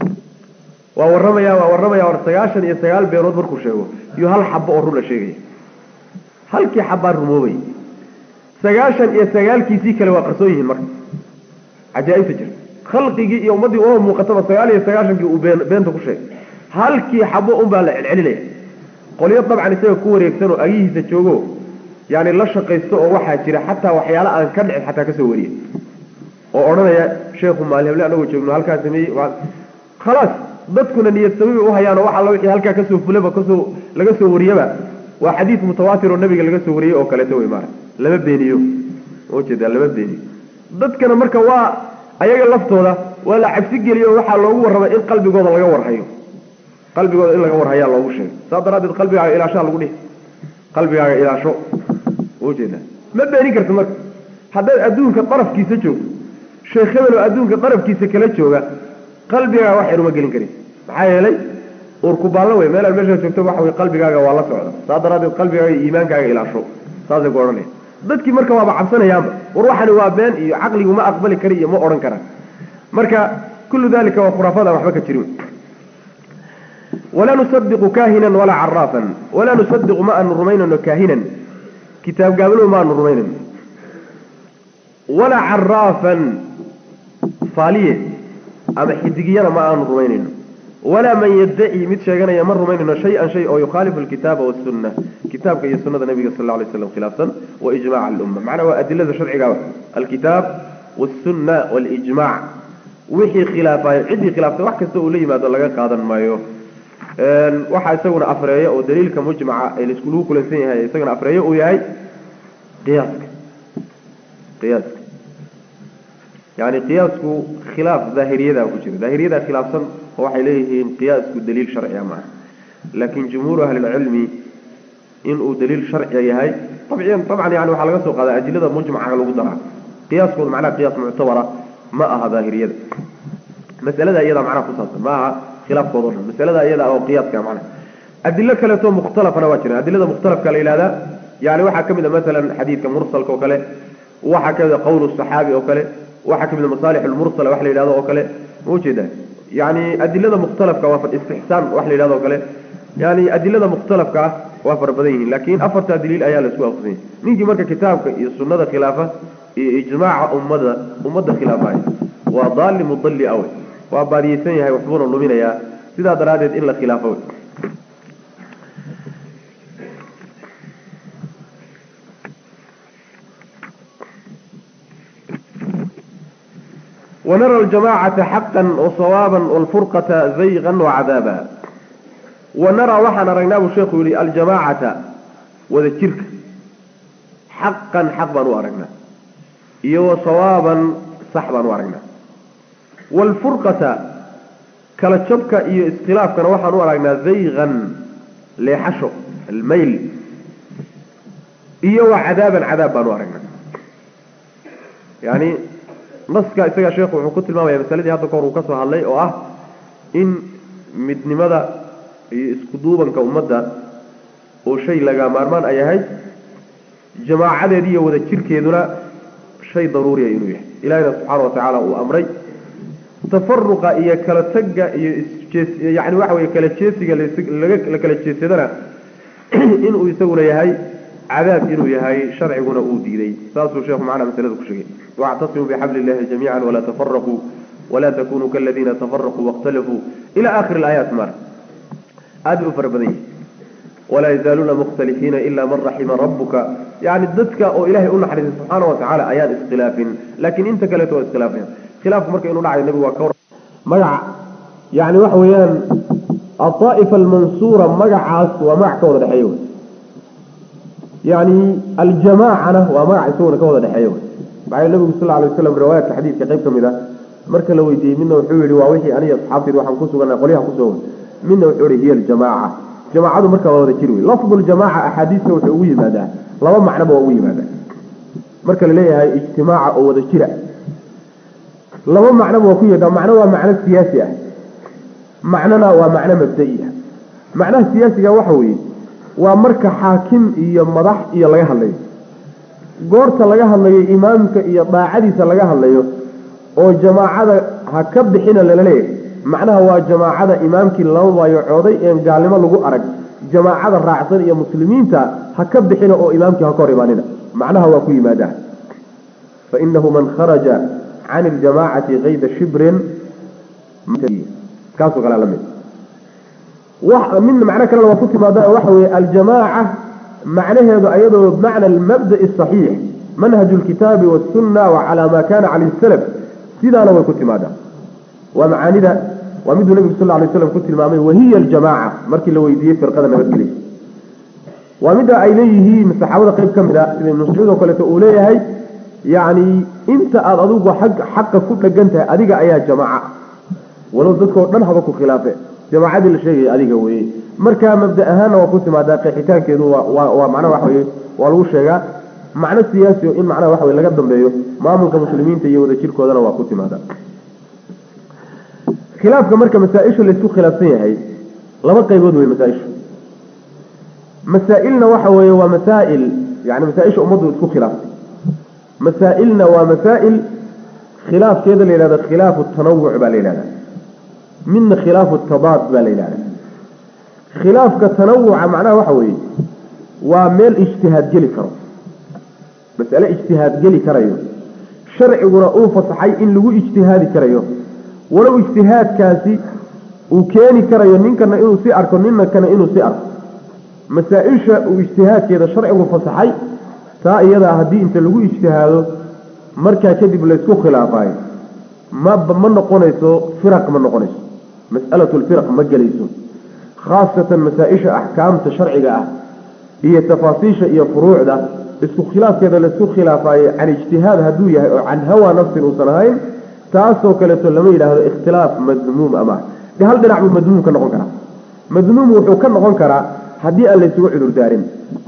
waa warramaya waa warramaya war sagaashan iyo sagaal beenood markuu sheego iyo hal xabo oo run la sheegaya halkii xabbaa rumoobay sagaashan iyo sagaalkiisii kale waa qarsoon yihiin marka cajaa-ibta jirta khalqigii iyo ummaddii uma muuqataba sagaal iyo sagaashankii uu been beenta ku sheegay halkii xabo unbaa la celcelinaya qolyo dabcan isaga ku wareegsan oo agihiisa joogo yani la shaqaysto oo waxaa jira xataa waxyaala aan ka dhicin xataa kasoo wariya oo odhanaya sheekhu maalheble anagoo joogno halkaa sameeyey khalaas dadkuna niyad sabibi uhayaan oo wax alla wixii halkaa kasoo fulaba kasoo laga soo wariyaba waa xadiis mutawaatir oo nabiga laga soo wariyey oo kaleeto wey maara lama beeniyo ujeeda lama beeniyo dadkana marka waa ayaga laftooda waa la cabsi geliyo oo waxaa loogu warramay in qalbigooda laga warhayo qalbigooda in laga warhayaa loogu sheegay saas daraaddeed qalbigaaga ilaashaa lagu dhihi qalbigaaga ilaasho ujeeda ma beenin karta marka haddaad adduunka darafkiisa joogto sheekh hebel oo adduunka darafkiisa kala jooga qalbigaaga wax yar uma gelin karin maxaa yeelay urkubaallo wey meelaan meeshaa joogto waxa wey qalbigaaga waa la socda saas daraaddeed qalbigaaga iyo iimaankaaga ilaasho saasay ku odhanaya dadkii marka waaba cabsanayaanba war waxani waa been iyo caqligu ma aqbali kara iyo ma odhan karaan marka kullu dalika waa khuraafada waxba ka jirin walaa nusadiqu kaahinan walaa caraafan walaa nusadiqu ma aanu rumaynano kaahinan kitaab gaabalow ma aanu rumaynano walaa caraafan faaliye ama xidigiyana ma aanu rumaynayno walaa man yaddaci mid sheeganaya ma rumaynayno shay-an shay oo yukhaalifu alkitaaba wasunna kitaabka iyo sunada nabiga sal alay slam khilaafsan wa ijmac alumma macnaa waa adilada sharciga alkitaab wasunna walijmac wixii khilaafayo ciddii khilaaftay wax kasta uu la yimaado laga qaadan maayo waxaa isaguna afreeyo oo daliilka mujmaca ee laisku kulansan yahay isaguna afreeyo uu yahay qiyaaska qiyaaska yani qiyaasku khilaaf daahiriyada ku jira daahiriyadaa khilaafsan oo waxay leeyihiin qiyaasku daliil sharciga maaha laakin jumhuuru ahlilcilmi inuu daliil sharciga yahay abciyan dabcan yani waxaa laga soo qaada adilada mujmaca lagu daraa qiyaaskooda macnaha qiyaas muctabara ma aha daahiriyada masalada iyada macnaha kusaabsan ma aha khilaafkooda o dhan masalada iyada oo qiyaaska macnaha adilo kaleeto mukhtalafana waa jiraan adilada mukhtalafka la yihahdaa yani waxaa kamid a masalan xadiidka mursalka oo kale waxaa kamid a qowl saxaabi oo kale waxaa kamid a masaalix lmursala wax la yidhahdo oo kale ma ujeeda yani adilada mukhtalafka waa istixsaan wax la yidhahdo o kale yani adilada mukhtalafka ah waa fara badan yihiin laakin afartaa daliil ayaa la isku waafaqsanya ninkii marka kitaabka iyo sunada khilaafa iyo ijmaaca ummada ummadda khilaafaya waa daali mudalli awe waa baadiyeysan yahay waxbuuna luminayaa sidaa daraaddeed in la khilaafo ونرى الجماعة حقا وصوابا والفرقة زيغا وعذابا ونرى وحنا رأيناه الشيخ يقول الجماعة وذكرك حقا حقا وأرقنا iyo sawaaban sax baan u aragnaa waalfurqata kala jabka iyo iskhilaafkana waxaan u aragnaa zaygan leexasho almayl iyo waa cadaaban cadaab baan u aragnaa yani naska isaga sheekhu wuxuu ku tilmaamaya masaladii hadda kahor uu ka soo hadlay oo ah in midnimada iyo isku duubanka ummadda oo shay laga maarmaan ay ahayd jamaacadeedi iyo wada jirkeeduna shay daruuriya inuu yahay ilahina subxaana wa tacaala uu amray tafaruqa iyo kala tagga iyo isjees yani waxa weye kala jeesiga laga la kala jeesadana inuu isaguna yahay cadaab inuu yahay sharciguna uu diiday saasuu sheekhu macnaa masalada ku sheegay wactasimuu bixabli illahi jamiica walaa tafaraquu walaa takunuu kaladiina tafaraquu waاkhtalafuu ila akhiri alaayaat mar aad bay u fara badan yihi walaa yazaaluuna mukhtalifiina ila man raxima rabuka yani dadka oo ilahay u naxariisay subxaana wa tacaala ayaan iskhilaafin laakiin inta kaleeto waa iskhilaafeen khilaafku marka inuu dhacayo nabigu waa ka magaca yani waxa weeyaan aaa'ifa almansuura magacaas waa magac ka wada dhexeeya wey yani aljamaacana waa magac isaguna ka wada dhexeeya wey maxaa nabigu sal alay waslam riwaayatka xadiidka qayb ka mid a marka la weydiiyey midna wuxuu yihi waa wixii aniga asxaabtayda waxaan ku suganaa qolyaha ku sugan midna wuxuu yihi hiya aljamaaca jamaacadu marka waa wada jir wey lafdu ljamaaca axaadiista wuxuu ugu yimaadaa laba macnoba waa ugu yimaadaa marka la leeyahay ijtimaaca oo wada jira laba macnoba waa ku yimaadaa macno waa macno siyaasi ah macnona waa macno mabda'i ah macnaha siyaasiga waxa weeye waa marka xaakim iyo madax iyo laga hadlayo goorta laga hadlayo imaamka iyo daacadiisa laga hadlayo oo jamaacada ha ka bixina lala leeyahay macnaha waa jamaacada imaamkii lama baayocooday een gaalnimo lagu arag jamaacada raacsan iyo muslimiinta ha ka bixina oo imaamkii ha ka hor imaanina macnaha waa ku yimaadaa fainahu man kharaja can iljamaacati kayda shibrin kaasoo kale lamid midna macno kalena waa ku timaada waxa weeye aljamaaca macnaheedu ayadoo bimacna almabda'i asaxiix manhaju lkitaabi wasunna wa calaa ma kana calayhi salaf sidaana way ku timaadaa waa macaanida waa miduu nabigu sal lay slam ku tilmaamay wahiya aljamaaca markii la weydiiyey firqada nabadgelya waa midda ay leeyihiin saxaabada qayb ka mid a sida ibnu mascuud oo kaleeto uu leeyahay yacni inta aada adigu ag xaqa ku dhegan tahay adiga ayaa jamaaca walow dadkao dhan haba ku khilaafe jamaacadii la sheegaya adiga weye markaa mabda ahaanna waa ku timaadaa qeexitaankeedu waa waa macnaha waxa weye waa lagu sheegaa macno siyaasi o in macnaha waxa weye laga dambeeyo maamulka muslimiinta iyo wada jirkoodana waa ku timaadaa khilaafka marka masaa-isha laysku khilaafsan yahay laba qaybood wey masaa-ishu masaa-ilna waxa weeye waa masaa'il yani masaa-isha ummaddu isku khilaaftay masaa-ilna waa masaa'il khilaafkeeda la yidhahdo khilaafu tanawuc baa la yidhahda midna khilaafu tadaad baa la yidhahda khilaafka tanawuca macnaha waxa weeye waa meel ijtihaad geli karo masale ijtihaad geli karayo sharciguna uu fasaxay in lagu ijtihaadi karayo walow ijtihaadkaasi uu keeni karayo ninkana inuu si arko ninkana inuu si arko masaa-isha uu ijtihaadkeeda sharcigu fasaxay taa iyadaa haddii inta lagu ijtihaado markaa kadib laysku khilaafayo ma ma noqonayso firaq ma noqonayso mas'alatu lfiraq ma gelayso khaasatan masaa-isha axkaamta sharciga ah iyo tafaasiisha iyo furuucda isku khilaafkeeda laysku khilaafayo can ijtihaad hadduu yahay oo can hawa nafsin uusan ahayn taasoo kaleeto lama yidhaahdo ikhtilaaf madmuum ama de hal dhinac buu madmuum ka noqon karaa madmuum wuxuu ka noqon karaa haddii aan laysugu cudur daarin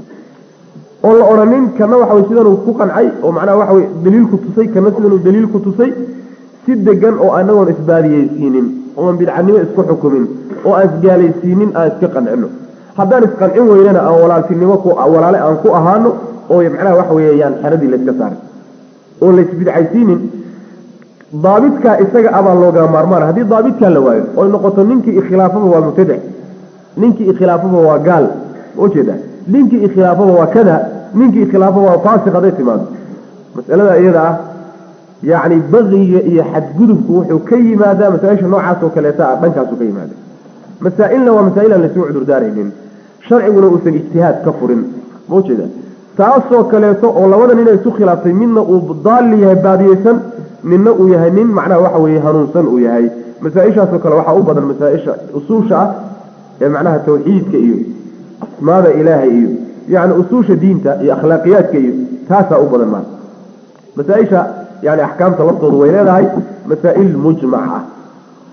oo la odhanin kana waxa way sidanuu ku qancay oo macnaha waxa wey daliilku tusay kana sidanuu daliilku tusay si degan oo anagoon isbaadiyeysiinin ooan bidcanimo isku xukumin oo aan isgaalaysiinin aan iska qancino haddaan isqancin weynana aan walaaltinimo walaale aan ku ahaano oo macnaha waxa weeyaan xeradii layska saaray oo laysbidcaysiinin daabitkaa isaga abaa looga maarmaan haddii daabitkaa la waayo oy noqoto ninkii ikhilaafaba waa mubtadac ninkii ikhilaafaba waa gaal ma ujeeda ninkii ikhilaafaba waa kada ninkii ikhilaafaba waa faasiq hadday timaado masalada iyada ah yacni baqiga iyo xadgudubku wuxuu ka yimaadaa masaa-isha noocaas oo kaleeta ah dhankaasu ka yimaada masaa-ilna waa masaa-il aan laysugu cudurdaaraynin sharciguna uusan ijtihaad ka furin ma ujeeda taasoo kaleeto oo labada nin ay isu khilaaftay midna uu daalli yahay baadiyeysan ninna uu yahay nin macnaha waxa weeye hanuunsan uu yahay masaa-ishaasoo kale waxaa u badan masaa-isha usuusha ah ee macnaha tawxiidka iyo asmaada ilaahay iyo yacni usuusha diinta iyo akhlaaqiyaadka iyo taasaa u badan maata masaa-isha yani axkaamta laftoodu way leedahay masaa-il mujmac ah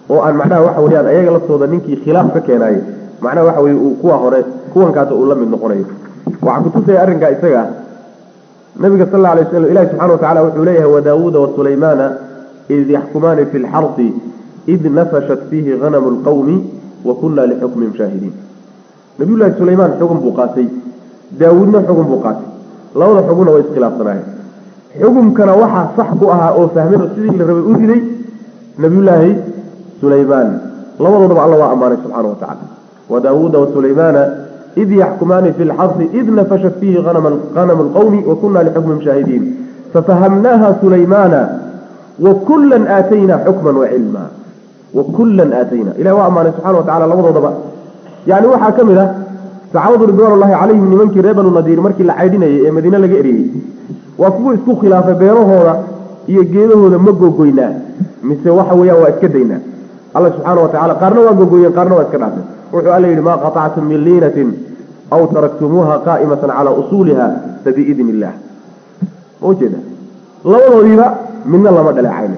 oo aan macnaha waxa weyaan ayaga laftooda ninkii khilaaf ka keenaayey macnaha waxa weye uu kuwa hore kuwankaas uu la mid noqonayo waxaa kutusaya arrinkaa isaga nabiga sal alla alay waslam ilahi subxana watacala wuxuu leeyahay wadaawuuda wasulaymaana id yaxkumaani fi lxarsi id nafashat fiihi hanamu lqawmi wa kunna lixukmihim shaahidiin nabiyullaahi sulaymaan xugun buu qaatay daawuudna xugun buu qaatay labada xugunna way iskhilaafsanaayeen xukumkana waxaa sax ku ahaa oo fahmeen oo sidii la rabay u riday nabiyullaahi sulaymaan labadoodaba alla waa ammaanay subxaana wa tacala wadaawuuda wasulaymaana id yaxkumaani fi lxarsi id nafashat fiihi hanamu lqawmi wa kunna lixukmihim shaahidiin fafahamnaaha sulaymaana wakullan aataynaa xukman wacilma wakullan aatayna ilahi waa ammaanay subxana wa tacala labadoodaba yani waxaa ka mid ah saxaabadu ridwaan ullahi calayhim nimankii reer banu nadiir markii la caydhinayay ee madiine laga eriyey waa kuwa isku khilaafay beerahooda iyo geedahooda ma gogoynaa mise waxa weeyaan waa iska daynaa alla subxaana wa tacala qaarna waa gogoyeen qaarna waa iska dhaafeen wuxuu alla yidhi maa qatactum min liinatin aw taraktumuuha qaa'imatan calaa usuuliha fabiidni illah ma ujeeda labadoodiiba midna lama dhaleecayna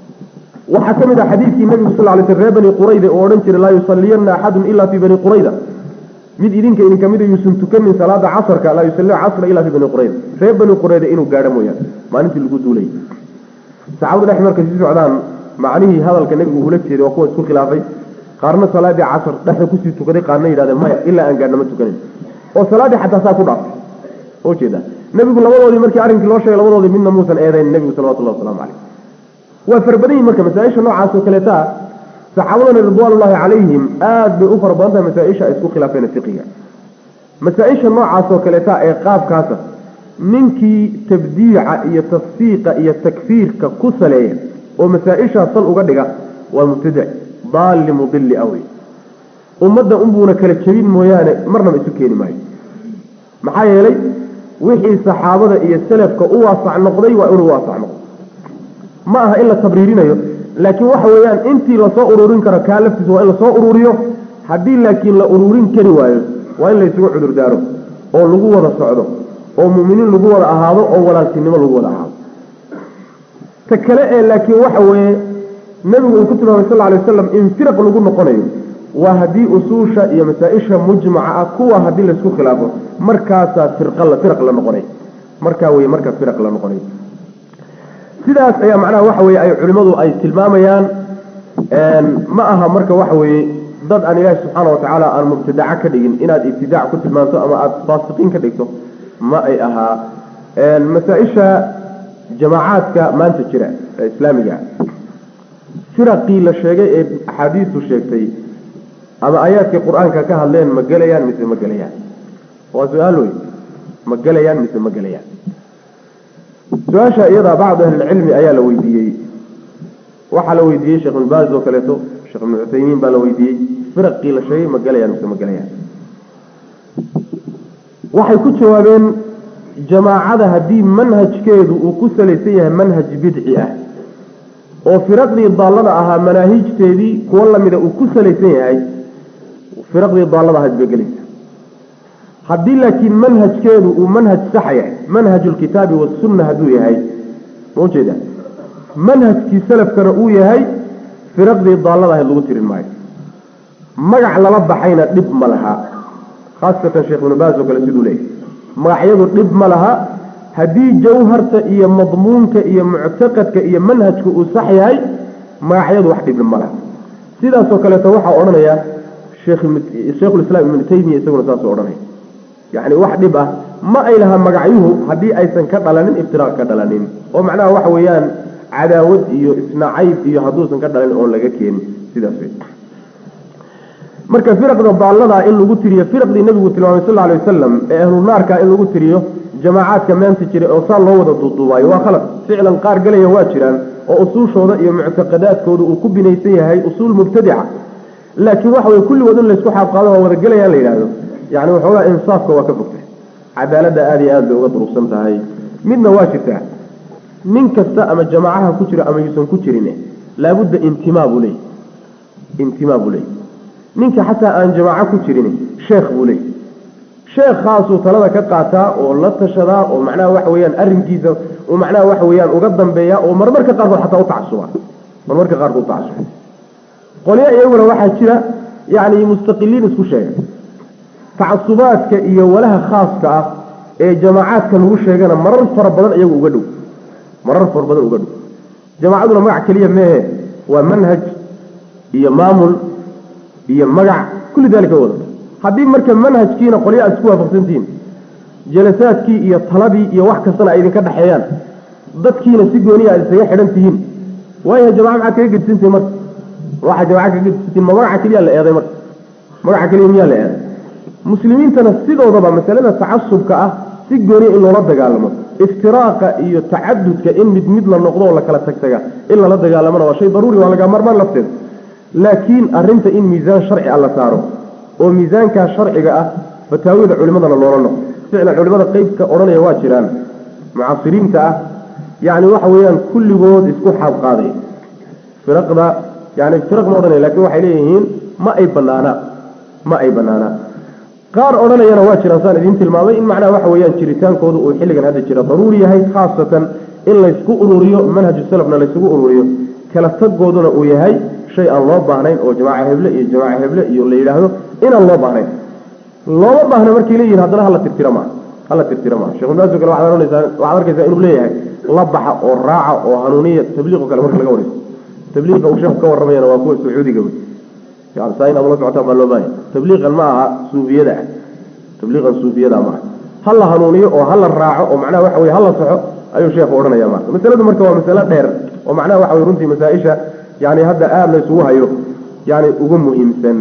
waxaa ka mid ah xadiidkii nabigu sal lay sl reer bani qurayda oo odhan jiray laa yusaliyanna axadun ila fii bani qurayda mid idinka idin kamida yuusan tukanin salaada casarka laa yusalli casra ila fii bani qurayda reer bani qurayda inuu gaadho mooyaane maalintii lagu duulay saxaabadu dhex markay sii socdaan macnihii hadalka nebigu ula jeeday waa kuwa isku khilaafay qaarna salaadii casar dhexda kusii tukaday qaarna yidhahdeen maya ilaa aan gaadhna ma tukanin oo salaaddii xataa saa ku dhaaftay oo jeeda nebigu labadoodii markii arrinkii loo sheegay labadoodii midna muusan eedayn nebigu salawatullahi waslamu caleyh waa farabadan yihin marka masaaisha noocaas oo kaleeta saxaabadana ridwaanullahi calayhim aad bay u fara badan tahay masaaisha ay isku khilaafeen fiqiga masaaisha noocaas oo kaleeta ee qaabkaasa ninkii tabdiica iyo tafsiiqa iyo takfiirka ku saleeya oo masaa-ishaa sal uga dhiga waa mubtadic daalli mudilli awey ummadda unbuuna kala jebin mooyaane marnaba isu keeni maayo maxaa yeelay wixii saxaabada iyo salafka u waasac noqday waa inuu waasac noqdo ma aha in la tabriirinayo laakiin waxa weeyaan intii lasoo ururin karo kaa laftiisa waa in lasoo ururiyo haddii laakiin la ururin kari waayo waa in la isugu cudurdaaro oo lagu wada socdo oo mu'miniin lagu wada ahaado oo walaaltinimo lagu wada ahaado ta kale ee laakiin waxa weeye nebigu uu ku tilmaamay sal alay wasalam in firaq lagu noqonayo waa haddii usuusha iyo masaa-isha mujmaca ah kuwa haddii laysku khilaafo markaasaa firqa firaq la noqonay markaa weye markaa firaq la noqonay sidaas ayaa macnaha waxa weye ay culimmadu ay tilmaamayaan ma aha marka waxa weeye dad aan ilaahi subxaana watacaala aan mubtadaca ka dhigin inaad ibtidaac ku tilmaanto ama aada faasiqiin ka dhigto ma ay ahaa masaa-isha jamaacaadka maanta jira ee islaamiga firaqii la sheegay ee axaadiistu sheegtay ama aayaadkii qur-aanka ka hadleen ma gelayaan mise ma gelayaan waa su-aal wey ma gelayaan mise ma gelayaan su-aasha iyadaa bacdu ahlilcilmi ayaa la weydiiyey waxaa la weydiiyey sheekh ibn baaz oo kaleeto sheekh ibnu cuthaymiin baa la weydiiyey firaqii la sheegay ma gelayaan mise ma gelayaan waxay ku jawaabeen jamaacada haddii manhajkeedu uu ku salaysan yahay manhaj bidci ah oo firaqdii daallada ahaa manaahijteedii kuwo lamida uu ku salaysan yahay firaqdii daallada ahayd bay gelaysa haddii laakiin manhajkeedu uu manhaj saxa yahay manhajulkitaabi wasunna hadduu yahay ma ujeeda manhajkii salafkana uu yahay firaqdii daallada ahayd lagu tirin maayo magac lala baxayna dhib ma laha khaasatan sheekh ibnu baas oo kale siduu leeyahy magacyadu dhib ma laha haddii jawharta iyo madmuunka iyo muctaqadka iyo manhajka uu sax yahay magacyadu wax dhibna ma laha sidaasoo kaleeto waxaa odhanaya sheekhulislaam ibnu taymiya isaguna saasuu odhanaya yacni wax dhib ah ma ay laha magacyuhu haddii aysan ka dhalanin iftiraaq ka dhalanin oo macnaha waxa weeyaan cadaawad iyo isnacayb iyo hadduusan ka dhalanin oon laga keenin sidaas wey marka firaqda daallada in lagu tiriyo firaqdii nabigu tilmaamay sal alay wasalam ee ahlu naarka in lagu tiriyo jamaacaadka meenta jira oo saa loo wada duuduubaayo waa khalad ficlan qaar gelaya waa jiraan oo usuushooda iyo muctaqadaadkooda uu ku binaysan yahay usuul mubtadica laakiin waxa weye kulligood in laysku xaabqaado waa wada gelayaan la yidhahdo yani waxoogaa insaafka waa ka fogtay cadaaladda aada iyo aad bay uga durugsan tahay midna waa jirtaa nin kasta ama jamaacaha ku jira ama yuusan ku jirin laabudda intimaa buu leey intimaa buu leey ninka xataa aan jamaaco ku jirin sheekh buu leey sheekhaasuu talada ka qaataa oo la tashadaa oo macnaha waxa weyaan arrinkiisa uu macnaha waxa weyaan uga dambeeya oo marmarka qaarkood xataa utacasuba marmarka qaarkood utacasuba qolyo iyaguna waxaa jira yacni mustaqiliin isku sheega tacasubaadka iyo walaha khaaska ah ee jamaacaadka lagu sheegana marar fara badan iyagu uga dhow marar fara badan uga dhow jamaacaduna magac keliya meehe waa manhaj iyo maamul iyo magac kulli daalika wadata haddii marka manhajkiina qolyo aad isku waafaqsantihiin jalasaadkii iyo taladii iyo wax kastana ay idinka dhexeeyaan dadkiina si gooniya aad isaga xidhan tihiin waayaha jamaca maxaad kaga gedisantihin marka waxaa jamaca kaga gedisantihin ma magaca keliya la eeday marka magaca keliya miyaa la eeday muslimiintana sidoodaba masalada tacasubka ah si gooniya in loola dagaalamo iftiraaqa iyo tacadudka in mid mid la noqdo oo la kala tagtaga in lala dagaalamona waa shay daruuri waa laga marmaan lafteeda laakiin arrinta in miisaan sharci ah la saaro oo miisaankaa sharciga ah fataawida culimadana loola noqdo ficlan culimada qeybka odhanaya waa jiraan mucaasiriinta ah yacni waxa weeyaan kulligood isku xaab qaaday firaqda yani firaq ma odhanaya lakin waxay leeyihiin ma ay banaana ma ay banaanaa qaar odhanayana waa jiraan saan idiin tilmaamay in macnaha waxa weeyaan jiritaankooda uu xilligan hadda jira daruuri yahay khaasatan in laysku ururiyo manhaju salafna laysugu ururiyo kala tagooduna uu yahay shay aan loo baahnayn oo jamaaca heble iyo jamaaca heble iyo la yidhaahdo inaan loo baahnayn looma baahna markay leeyihin haddana hala tirtira maa hala tirtira maa shekh ibn kale waxaad ohanaysaa waxaad arkaysaa inuu leeyahay la baxa oo raaca oo hanuuniya tabliiqo kale marka laga warayso tabliiqa uu sheekhu ka warramayana waa kuwa sacuudiga wey saa inaad ula socotaan baa loo baahaya tabliiqan ma aha suufiyada ah tabliiqan suufiyada ma aha ha la hanuuniyo oo ha la raaco oo macnaha waxa weye ha la soxo ayuu sheekhu odhanaya marka masaladu marka waa masalo dheer oo macnaha waxa weye runtii masaa-isha yani hadda aada la isugu hayo yani ugu muhiimsan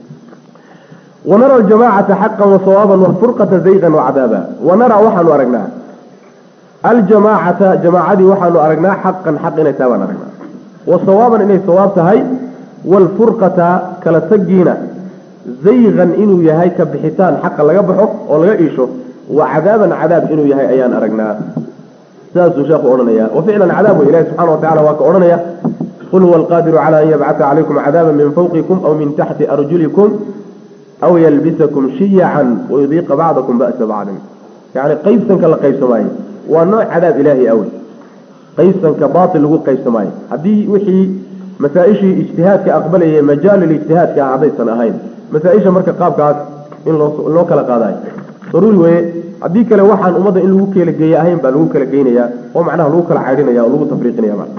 wanara aljamacata xaqan wasawaaban wafurqata zayqan wacadaaba wanara waxaanu aragnaa aljamaacata jamaacadii waxaanu aragnaa xaqan xaq inay tahay baan aragnaa wasawaaban inay sawaab tahay waalfurqata kala tagiina zayqan inuu yahay ka bixitaan xaqa laga baxo oo laga iisho wa cadaaban cadaab inuu yahay ayaan aragnaa sidaasuu sheekhu odhanaya wa ficlan cadaab wey ilahi subxana wa tacala waa ka odhanaya qul huwa alqaadiru cala an yabcata calaykum cadaaba min fawqikum aw min taxti arjulikum aw yalbisakum shiyacan wayudiiqa bacdakum ba'sa bacdin yani qaybsanka la qaybsamaayo waa nooc cadaab ilaahi awey qaybsanka baatil lagu qaybsamaayo haddii wixii masaa-ishii ijtihaadka aqbalayay majaalulijtihaadka ah haddaysan ahayn masaa-isha marka qaabkaas in loo loo kala qaadayo daruuri weeye haddii kale waxaan ummadda in lagu kala geeye ahayn baa lagu kala geynayaa oo macnaha lagu kala caydhinaya oo lagu tafriiqinaya ma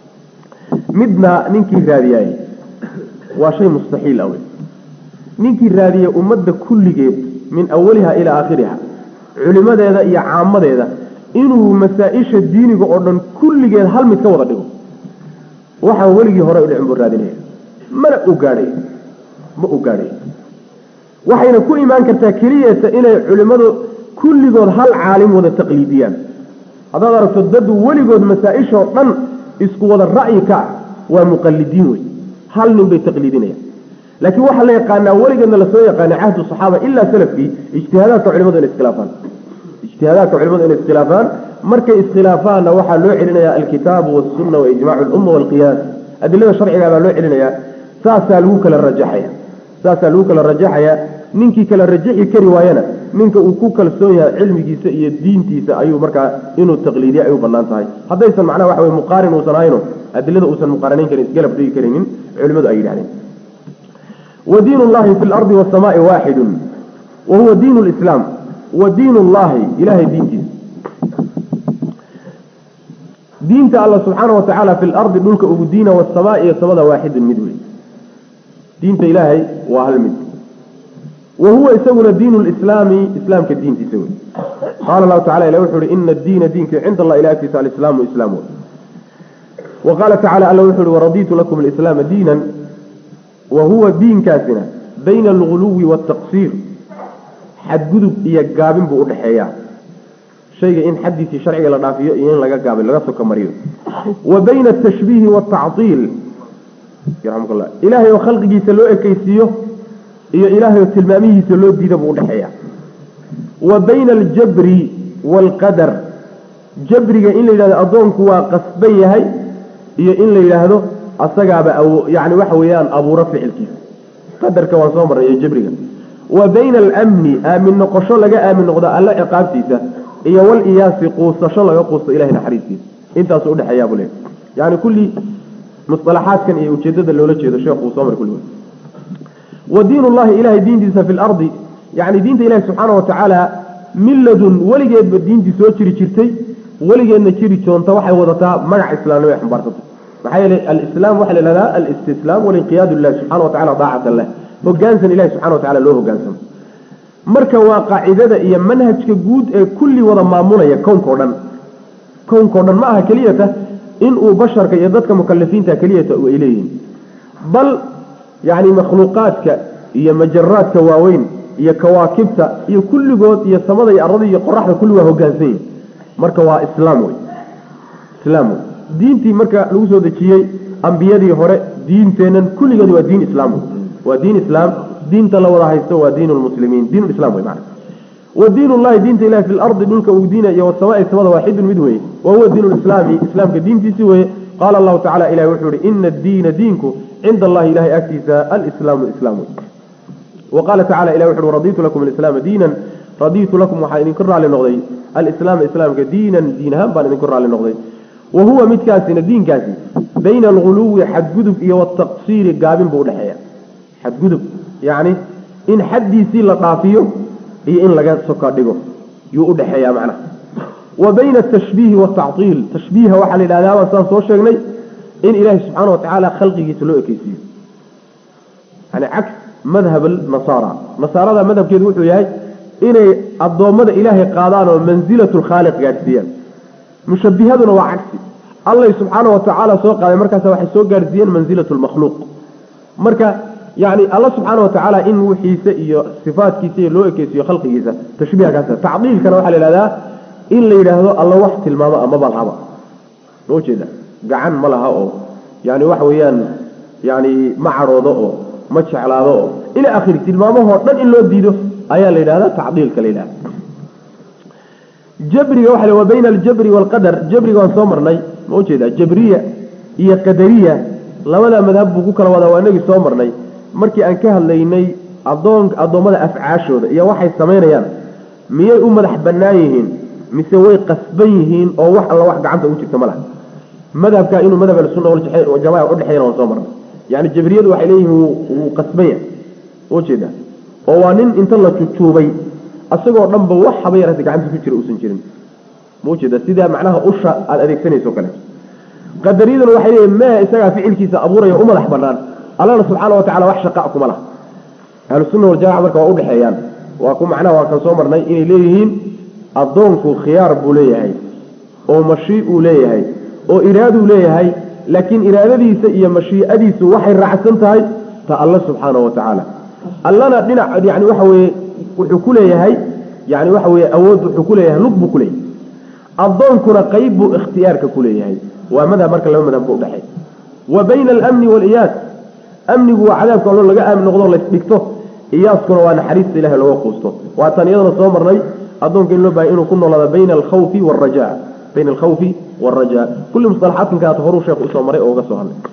midna ninkii raadiyaayey waa shay mustaxiil awey ninkii raadiyey ummadda kulligeed min awaliha ilaa aakhiriha culimadeeda iyo caamadeeda inuu masaa-isha diiniga oo dhan kulligeed hal mid ka wada dhigo waxaan weligii hore udhicin buu raadinaya mana u gaadhay ma u gaadhay waxayna ku imaan kartaa keliyata inay culimmadu kulligood hal caalim wada taqliidiyaan haddaad aragto dad weligood masaa-ishoo dhan isku wada ra'yi ka ah waa muqalidiin wey hal nin bay taqliidinayaan laakiin waxaa la yaqaanaa weligeedna lasoo yaqaana cahdu saxaaba ilaa salafkii ijtihaadaadka culimadu inay iskhilaafaan ijtihaadaadka culimadu inay iskhilaafaan markay iskhilaafaanna waxaa loo celinayaa alkitaabu wasunna wa ijmaacu lumma walqiyaas adilada sharciga baa loo celinayaa saasaa lagu kala rajaxaya saasaa lagu kala rajaxaya ninkii kala rajaxi kari waayana ninka uu ku kalsoon yahay cilmigiisa iyo diintiisa ayuu markaa inuu taqliidiya ay u banaan tahay haddaysan macnaha waxa wey muqaarin uusan ahayno adilada uusan muqaaranayn karin isgalab dhigi karaynin culimadu ay yidhahdeen wdiin اllahi fi اlardi wالsamaai waaxidu wa huwa diin اlislaam wa diin اllahi ilahay diintiisa diinta alla subxaana wa tacaala fi lardi dhulka ugu diina wاsamaai iyo samada waaxidun mid wey diinta ilaahay waa hal mid wa huwa isaguna diin اlislaami islaamka diintiisa wey qaala lahu tacala ilah wuxu uhi ina diina diinka cinda allah ilah agtiisa alislaamu islaam wey wa qaala tacala alla wuxu uhi waraditu lakum alislaama diinan wa huwa diinkaasina bayna alguluwi waaltaqsiir xadgudub iyo gaabin buu udhexeeyaa shayga in xaddiisii sharciga la dhaafiyo iyo in laga gaabin laga soka mariyo wa bayna atashbiihi waaltactiil yarxamukalla ilaahay oo khalqigiisa loo ekeysiiyo iyo ilaahay oo tilmaamihiisa loo diida buu udhexeeyaa wa bayna aljabri waalqadar jabriga in la yidhahdo addoonku waa qasban yahay iyo in la yidhaahdo asagaaba yani waxa weeyaan abuuro ficilkiisa qadarka waan soo marray iyo jabriga wa bayna alamni aamin noqosho laga aamin noqdo alla ciqaabtiisa iyo waliyaasi quusasho laga quusto ilahay naxariistiisa intaasu udhexeeyaa buu leeyahy yani kulli musalaxaadkan iyo ujeedada loola jeedo sheekhu uu soo mari kulli wa diin ullahi ilahay diintiisa fi lardi yani diinta ilahi subxaana wa tacaala milladun weligeedba diintii soo jiri jirtay weligeedna jiri joonta waxay wadataa magac islaamnimo ay xambaarsatay maxaa yeelay alislaam waxaa la ihahdaa alistislaam walinqiyaadu lilahi subxana wa tacala daacatan leh hogaansan ilahi subxana wa tacala loo hogaansamo marka waa qaacidada iyo manhajka guud ee kulli wada maamulaya kownka o dhan kownka o dhan ma aha keliyata inuu basharka iyo dadka mukalifiinta keliyata ay leeyihiin bal yani makhluuqaadka iyo majaraadka waaweyn iyo kawaakibta iyo kulligood iyo samada iyo arada iyo qoraxda kulli waa hogaansan yihin marka waa islaam wey islaam wey diintii marka lagu soo dejiyey ambiyadii hore diinteennan kulligeed waa diin islaam wey waa diin islaam diinta la wada haysto waa diin lmuslimiin diin islam wey macana wa diin ullahi diinta ilahi fi lardi dhulka uu diina iyo wasamaai samada waaxidun mid weye wa huwa diin lislaami islaamka diintiisi weye qaala allahu tacala ilahi wuxuu yihi ina addiina diinku cinda allahi ilahay agtiisa alislaamu islaam wey wa qaala tacala ilahi wuxu uhi raditu lakum alislaama diinan raditu lakum waxaa idinku raalli noqday alislaama islaamka diinan diin ahaan baan idinku raalli noqday wa huwa midkaasina diinkaasi bayna alguluwi xadgudub iyo wataqsiiri gaabin buu udhexeeya xadgudub yacni in xaddiisii la dhaafiyo iyo in laga soka dhigo yuu udhexeeya macnaha wa bayna atashbiihi waatactiil tashbiiha waxaa la yidhahdaa baan saan soo sheegnay in ilaahi subxaana wa tacaala khalqigiisa loo ekeysiiyo yani caks madhab nasaara nasaarada madhabkeedu wuxuu yahay inay addoommada ilaahay qaadaan oo mansilatu lkhaaliq gaadhsiiyaan mushabihaduna waa cagsi allay subxaana wa tacaala soo qaaday markaas waxay soo gaadhsiiyeen mansilatu lmakhluuq marka yani alla subxaana wa tacaala in wixiisa iyo sifaatkiisa iyo loo ekeysiiyo khalqigiisa tashbiiha kaas tacdiilkana waxaa la yidhahdaa in la yidhaahdo alla wax tilmaamo amaba lahaba ma ujeeda gacan ma laha oo yani waxa weeyaan yani ma cadhoodo oo ma jeclaado oo ila akhiri tilmaamahoo dhan in loo diido ayaa la yidhahdaa tacdiilka la yidhahda jabriga waxa wa bayna aljabri waalqadar jabriga waan soo marnay ma ujeeda jabriya iyo qadariya labada madhab buu ku kala wadaa waa inagii soo marnay markii aan ka hadlaynay adoon addoommada afcaashooda iyo waxay samaynayaan miyay u madax bannaan yihiin mise way qasban yihiin oo wax alla wax gacanta ugu jirta ma laha madhabka inuu madhab ahlusunna waljamaca udhexeeyana waan soo marnay yani jabriyadu waxay leeyihiin wuu qasban yahay ujeeda oo waa nin inta la jujuubay asagoo dhanba wax haba yarata gacanta ku jira uusan jirin ma ujeeda sidaa macnaha usha aada adeegsanayso kale qadariyaduna waxay leeyihin mee isagaa ficilkiisa abuuraya u madax banaan allana subxaana wa tacala wax shaqa kuma laha ahlusunna waljamaca marka waa udhexeeyaan waa ku macnaha waa kan soo marnay inay leeyihiin addoonku khiyaar buu leeyahay oo mashii uu leeyahay oo iraaduu leeyahay laakiin iraadadiisa iyo mashiicadiisu waxay raacsan tahay ta alla subxaana wa tacaala allana dhinac yani waxa weye wuxuu ku leeyahay yani waxa weye awood wuxuu ku leeyahay lug buu ku leeyahay addoonkuna qayb buu ikhtiyaarka ku leeyahay waa madhab marka laba madhab bu udhexeey wa bayna alamni waaliyaas amnigu waa cadaabka allo laga aamin noqdo laysdhigto iyaaskuna waa naxariista ilahay looga quusto waa tan iyadana soo marnay addoonka in loo bahay inuu ku noolaado bayna alkhawfi waalraja bayna alkhawfi waalraja kulli musalaxaadkankaat horuu sheekhu usoo maray oo uga soo hadlay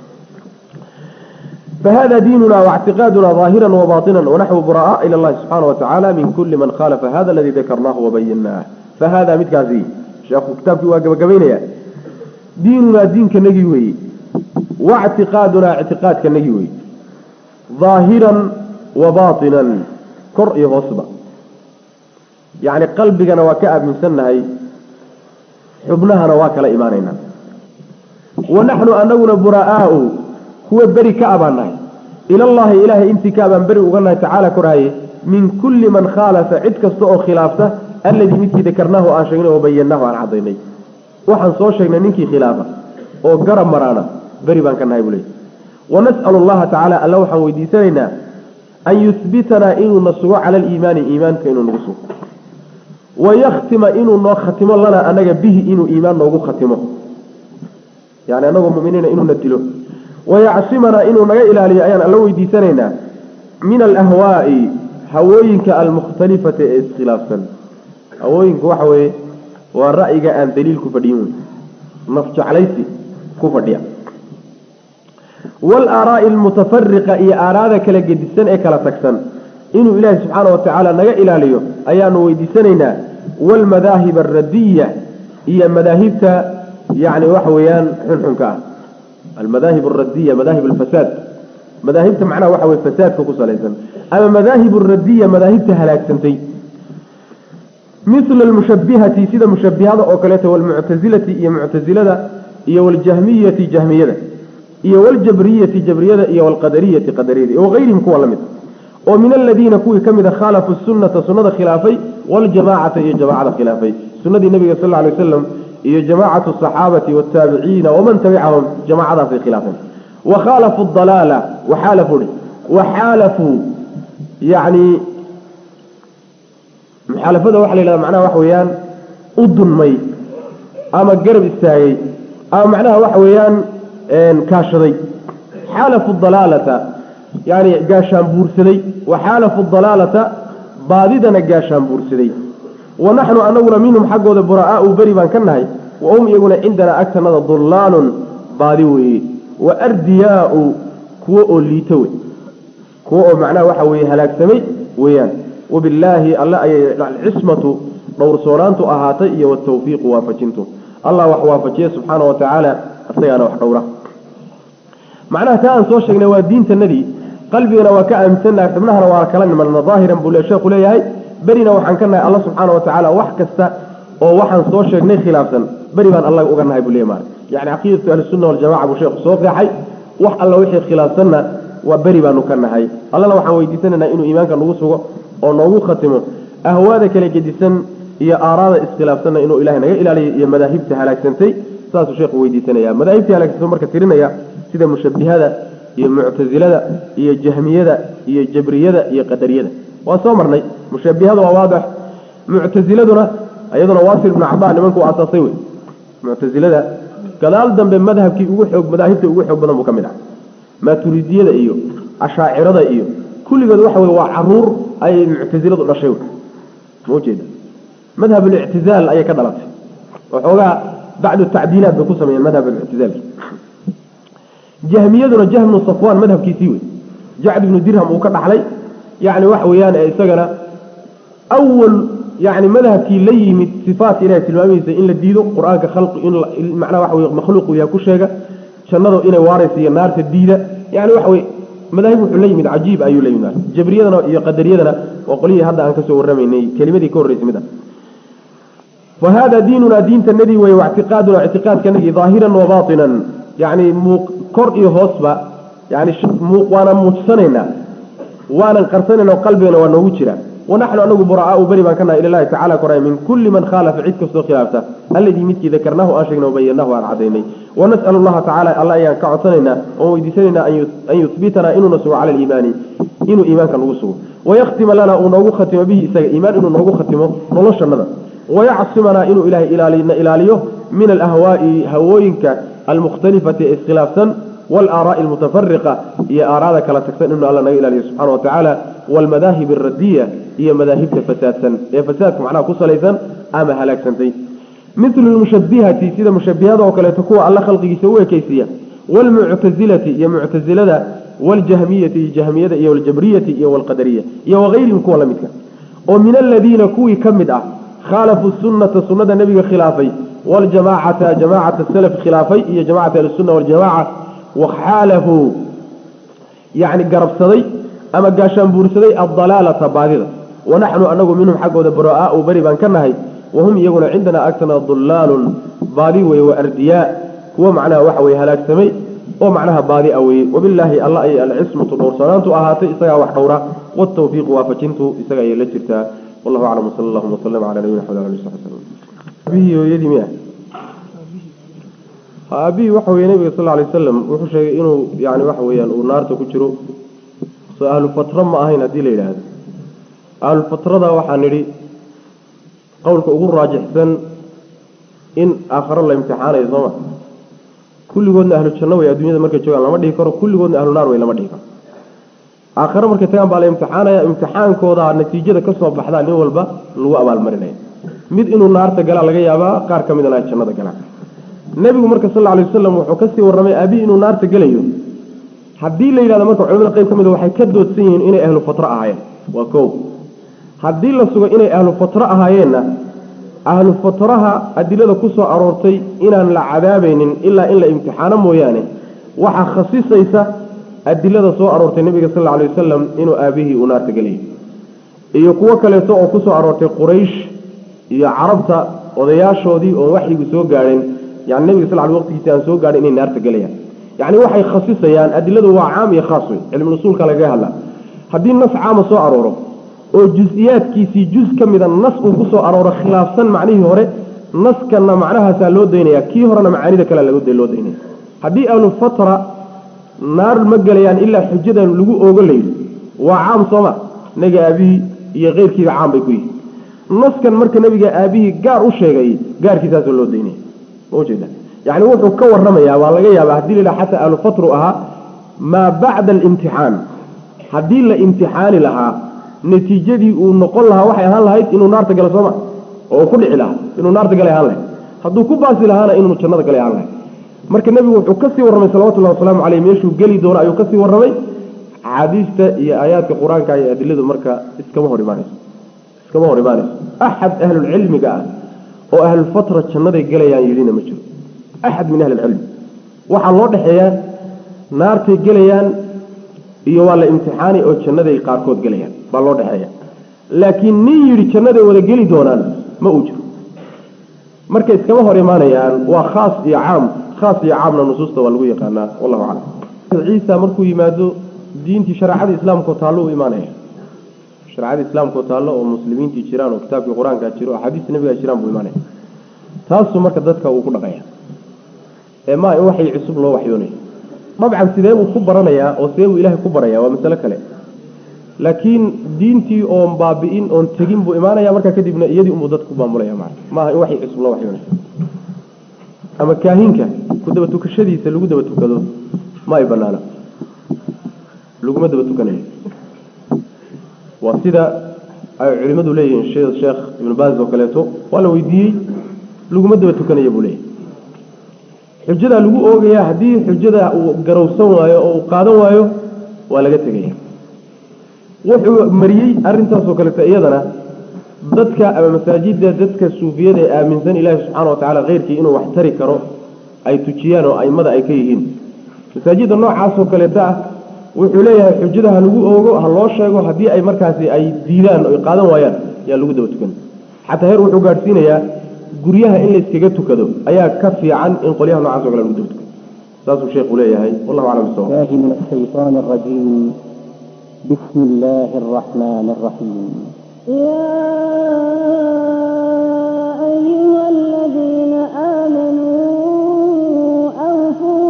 فهذا ديننا واعتقادنا ظاهرا وباطنا ونحو براء إلى الله سبحانه وتعالى من كل من خالف هذا الذي ذكرناه وبيناه فهذا متكازي شيخ كتابك واقب قبينيا ديننا دين كنجيوي واعتقادنا اعتقاد كنجيوي ظاهرا وباطنا كرء غصبة يعني قلبنا وكأب من سنة حبنها نواك إيماننا ونحن أننا براء هو بري كأباناي إلى الله إله انت كأبان بري وقالنا تعالى كرهي من كل من خالف عدك استوء خلافته الذي مثل ذكرناه آشينا وبيناه عن عضيني وحن صوشينا ننكي خلافه وقرب مرانا بري بان كان هايبولي ونسأل الله تعالى الله وحن ويديساننا أن يثبتنا إنه نصوى على الإيمان إيمان كإنه نغسو ويختم إنه نختم لنا أنك به إنه إيمان نغو ختمه يعني أنه مؤمنين إنه ندله ويعصمنا إنه نغا إلالي أيان الله ويديساننا من الأهواء هوينك المختلفة اسخلافا هوينك وحوي ورأيك أن دليل كفديون نفج عليسي كفديا والآراء المتفرقة إي آرادك لقدسان إيكالا تكسن إنه إله سبحانه وتعالى نغا إلاليو أيان ويديساننا والمذاهب الردية هي مذاهبتا يعني وحويان حنحنكا almadaahib alradiya madaahib alfasaad madaahibta macnaha waxa weye fasaadka ku salaysan ama madaahib alradiya madaahibta halaagsantay mila almushabihati sida mushabihada oo kaleeto walmuctasilati iyo muctasilada iyo waljahmiyati jahmiyada iyo waljabriyati jabriyada iyo walqadariyati qadariyada iyo wagayrihim kuwa lamid oo min aladiina kuwii ka mida khaalafu sunata sunnada khilaafay waljamacata iyo jamacada khilaafay sunadii nabiga sal lla alay wasalam iyo jamaacatu asaxaabati wataabiciina waman tabicahum jamacadaasay khilaafeen wakhaalafu dalaala waxaalafuu waxaalafuu yani muxaalafada waxa la yhahda macnaha waxa weeyaan u dunmay ama garab istaagay ama macnaha waxa weeyaan kaashaday xaalafu dalaalata yani gaashaan buursaday wa xaalafu dalaalata baadidana gaashaan buursaday wa naxnu anaguna minhum xaggooda buraa'aau beri baan ka nahay wa hum iyaguna cindanaa agtanada dullaalun baadi weeye wa ardiyaau kuwo oo liito wey kuwo oo macnaha waxa weeye halaagsamay weeyaan wabillaahi alle ayay alcismatu dhowrsoonaantu ahaatay iyo watawfiiqu waafajintu allah wax waafajiye subxaana wa tacaala isagaana wax dhowra macnaha taa aan soo sheegnay waa diintanadii qalbigana waa ka aaminsannaha xubnahana waa kala nimanna daahiran buu sheekhu leeyahay berina waxaan ka nahay alla subxaana wa tacaala wax kasta oo waxaan soo sheegnay khilaafsan beri baan alla uga nahay buu leeyahy maarka yani caqiidatu ahlisunna waljamaca buu sheekhu soo qeexay wax alla wixii khilaafsanna waa beri baanu ka nahay allana waxaan weydiisanaynaa inuu iimaanka nagu sugo oo noogu khatimo ahwaada kala gedisan iyo aaraada iskhilaafsanna inuu ilahay naga ilaaliyo iyo madaahibta halaagsantay saasuu sheekhu weydiisanaya madaahibtii halaagsantay marka tirinaya sida mushabihada iyo muctasilada iyo jahmiyada iyo jabriyada iyo qadariyada waa soo marnay mushabihada waa waadix muctasiladuna iyaduna wasil ibnu cabaa nimanku asaasay wey muctasilada gadaal dambe madhabkii ugu xoog madaahibta ugu xoog badan buu ka mid ah maaturidiyada iyo ashaacirada iyo kulligood waxa wey waa caruur ayay muctasiladu dhashay maujeeda madhab alictizaal ayay ka dhalatay waxoogaa bacdu tacdiilaat bay ku sameeyeen madhab alictizaalki jahmiyaduna jahmnu safwaan madhabkiisii wey jacd ibnu dirham uu ka dhaxlay yani waxa weeyaan ee isagana awal yani madhabkii la yimid sifaatka ilahay tilmaamihiisa in la diido qur-aanka khalqi in macnaha waxa wey makhluuqu yaha ku sheega jannadu inay waaraysa iyo naarta diida yani waxa wey madaahib wuxuu la yimid cajiib ayuu la yimid jabriyadana iyo qadariyadana waa qolyihii hadda aan kasoo warramaynay kelimadii ka horreysay mid ah fa hada diinunaa diintanadii wey waictiqaaduna ictiqaadkanagii daahiran wa baatinan yani muuq kor iyo hoosba yani waana muujsanaynaa waanan qarsanayna qalbigana waa noogu jira wanaxnu anagu buraa'aau beri baan ka nahay ilahi tacala koray min kulli man khaalafa cid kastoo khilaafta alladii midkii dakarnaahu aan sheegnay wabayanahu aan cadaynay wanas'alu allaha tacala alla ayaan ka codsanaynaa oon weydiisanaynaa an yuhbitanaa inuuna sugo cala aliimaani inuu iimaanka nagu sugo wayakhtima lana uu noogu khatimo bihi isaga iimaan inuu noogu khatimo noloshanada wayacsimanaa inuu ilahay ilaalina ilaaliyo min alahwaa'i hawooyinka almukhtalifati ee iskhilaafsan walaaraai almutafariqa iyo aaraada kala tagsan inuu alla naga ilaaliyo subxana wa tacaala waalmadaahib alradiya iyo madaahibta fasaadsan ee fasaadka macnaha ku salaysan ama halaagsantay milu lmushabihati sida mushabihada oo kaleeto kuwa alla khalqigiisa u ekeysiiya waalmuctasilati iyo muctasilada waljahmiyati iyo jahmiyada iyo waljabriyati iyo walqadariya iyo wagayrihim kuwa la midka oo min aladiina kuwii ka mid ah khaalafuu sunnata sunnada nebiga khilaafay waljamacata jamacata salaf khilaafay iyo jamacata ahlisunna waljamaca waxaalafuu yani garabsaday ama gaashaan buursaday addalaalata baadida wanaxnu anagu minhum xaggooda buraa'aau beri baan ka nahay wahum iyaguna cindanaa agtana dullaalun baadi weye wa ardiyaa kuwo macnaha waxa weye halaagsamay oo macnaha baadi a weye wabilaahi alla ayay alcismatu dhowrsanaantu ahaatay isagaa wax dhowra watawfiiqu waafajintu isaga ayay la jirtaa wallahu aclam wsala allahuma wasalam cala nabiyina xamd ali sabi slm aabihii hooyadii miya aabihii waxa weye nabiga sal alay wasalam wuxuu sheegay inuu yani waxa weeyaan uu naarta ku jiro soo ahlu fatra ma ahayn haddii la yidhaahdo ahlu fatrada waxaa nidhi qowlka ugu raajixsan in aakharo la imtixaanayo sooma kulligoodna ahlu janno way adduunyada markay joogaan lama dhihi karo kulligoodna ahlu naar way lama dhihi karo aakhare markay tagaan baa la imtixaanaya imtixaankooda natiijada kasoo baxdaa nin walba lagu abaalmarinaya mid inuu naarta galaa laga yaabaa qaar ka midana ay jannada galaan nebigu marka sal alay wasalam wuxuu kasii warramay aabihi inuu naarta gelayo haddii la yidhahdo marka culamada qayb ka mid waxay ka doodsan yihiin inay ahlu fatra ahaayeen waa kow haddii la sugo inay ahlu fatra ahaayeenna ahlu fatraha adilada ku soo aroortay inaan la cadaabaynin ilaa in la imtixaano mooyaane waxaa khasisaysa adilada soo aroortay nebiga sal alla alay wasalam inuu aabihii uu naarta gelayo iyo kuwo kaleeto oo ku soo aroortay quraysh iyo carabta odayaashoodii oon waxyigu soo gaadhin yani nebiga sal l waqtigiisi aan soo gaadhin inay naarta gelayaan yacni waxay khasisayaan adiladu waa caam iyo khaas wey cilmuusuulka lagaga hadla haddii nas caama soo arooro oo jus-iyaadkiisii jus ka mida nas uu ku soo arooro khilaafsan macnihii hore naskanna macnahaasaa loo daynaya kii horena macaanida kalea loo daynaya haddii ahlufatra naar ma gelayaan ilaa xujadan lagu oogo layidhi waa caam sooma naga aabihii iyo keyrkiiba caam bay ku yihi naskan marka nabiga aabihii gaar u sheegay gaarkiisaasoo loo daynaya ma ujeeda yani wuxuu ka waramayaa waa laga yaaba haddii la yidhaha xataa ahlufatru ahaa maa bacda alimtixaan haddii la imtixaani lahaa natiijadii uu noqon lahaa waxay ahaan lahayd inuu naarta galo sooma oo ku dhici lahaa inuu naarta galay ahaan lahayd hadduu ku baasi lahaana inuu jannada galay ahaan lahayd marka nebigu wuxuu kasii warramay salawatullahi wasalaamu caleyh meeshuu geli doono ayuu kasii warramay axaadiista iyo aayaadka qur-aanka iyo adiladu marka iskama hor imaanayso iskama hor imaanayso axad ahlulcilmiga ah oo ahlulfatra jannaday gelayaan yidhina ma jiro axad min ahli ilcilmi waxaa loo dhexeeyaa naartay gelayaan iyo waa la imtixaani oo jannaday qaarkood gelayaan baa loo dhexeeya laakiin nin yidhi jannaday wada geli doonaan ma uu jiro marka iskama hor imaanayaan waa khaas iyo caam khaas iyo caamna nusuusta waa lagu yaqaanaa wallahu aclam ciisa markuu yimaado diintii shareecada islaamkao taallo u imaanaya shareecada islaamkao taallo oo muslimiintii jiraan oo kitaabkii qur-aankaa jiro oo axaadiista nabigaa jiraan buu imaanaya taasuu marka dadka uu ku dhaqaya ee maa in waxay cusub loo waxyoonaya dabcan sidee buu ku baranayaa oo sidee buu ilaahay ku baraya waa masale kale laakiin diintii oon baabi'in oon tegin buu imaanaya markaa kadibna iyadii unbuu dadku maamulaya maa maaha in waxay cusub loo waxyoonaya ama kaahinka ku daba tukashadiisa lagu daba tukado ma ay banaana laguma daba tukanayo waa sida ay culimadu leeyihiin sheekh sheekh ibnu baaz oo kaleeto waa la weydiiyey laguma daba tukanayo buu leeyahy xujadaa lagu oogayaa haddii xujada uu garowsan waayo oo uu qaadan waayo waa laga tegaya wuxuu mariyey arrintaasoo kaleeto iyadana dadka ama masaajidda dadka suufiyada ee aaminsan ilaahi subxaana watacaala keyrkii inuu wax tari karo ay tujiyaan oo aimada ay ka yihiin masaajidda noocaasoo kaleeto ah wuxuu leeyahay xujada ha lagu oogo ha loo sheego haddii ay markaasi ay diidaan o qaadan waayaan yaa lagu daba tukan xataa heer wuxuu gaadhsiinayaa guryaha in layskaga tukado ayaa ka fiican in qolyaha nocaas o kale lagu daba tukado saasuu sheekhu leeyahay wallahu aclam bisawab الله من الشيطان الرجيم بسم الله الرحمن الرحيم يا أيها الذين آمنوا أوفوا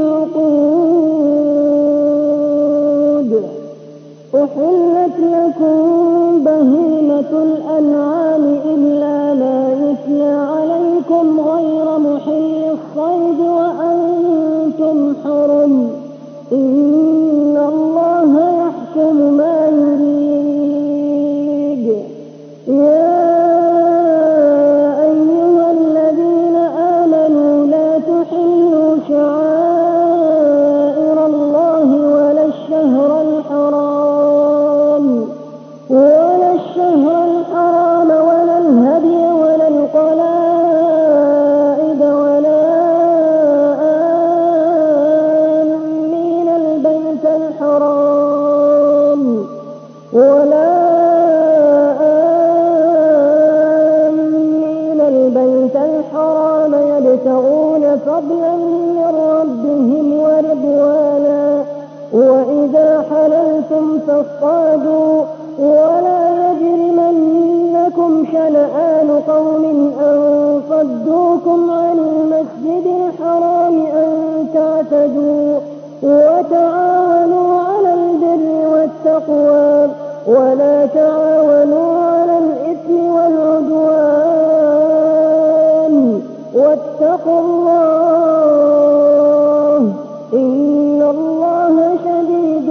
بالعقود أحلت لكم بهيمة الأنعام إلا ما يتلى عليكم غير محل الصيد وأنتم حرم إن الله يحكم ما يريد يا أيها الذين آمنوا لا تحلوا شعائر الله ولا الشهر الحرام ولا الشهر الحرام ولا الهدي ولا القلائد ولا آمين البيت الحرام ولا آمين البيت الحرام يبتغون فضلا من ربهم ورضوانا وإذا حللتم فاصطادوا ولا يجرمنكم شنآن قوم أن صدوكم عن المسجد الحرام أن تعتدوا وتعاونوا على البر والتقوى ولا تعاونوا على الإثم والعدوان واتقوا الله إن الله شديد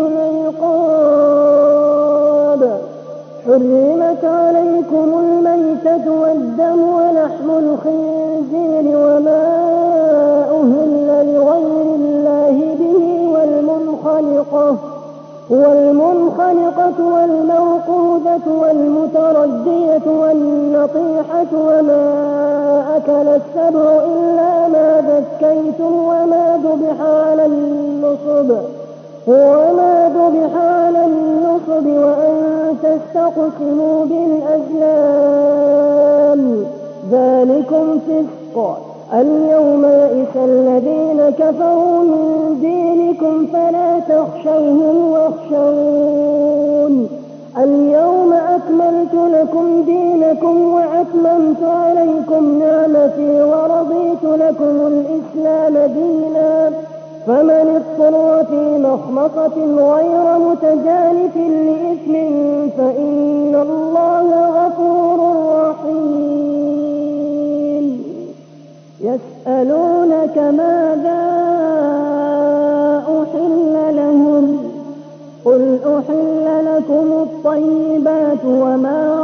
العقاب حرمت عليكم الميتة والدم ولحم الخنزير وما أهل لغير الله به والمنخلقة والمنخلقة والموقوذة والمتردية والنطيحة وما أكل السبع إلا ما ذكيتم وما ذبح على النصب وما ذبح على النصب وأن تستقسموا بالأزلام ذلكم فسق اليوم يئس الذين كفروا من دينكم فلا تخشوهم واخشون اليوم أكملت لكم دينكم وأتممت عليكم نعمتي ورضيت لكم الإسلام دينا فمن اضطر في مخمصة غير متجانف لإثم فإن الله غفور رحيم يسألونك ماذا أحل لهم قل أحل لكم الطيبات وما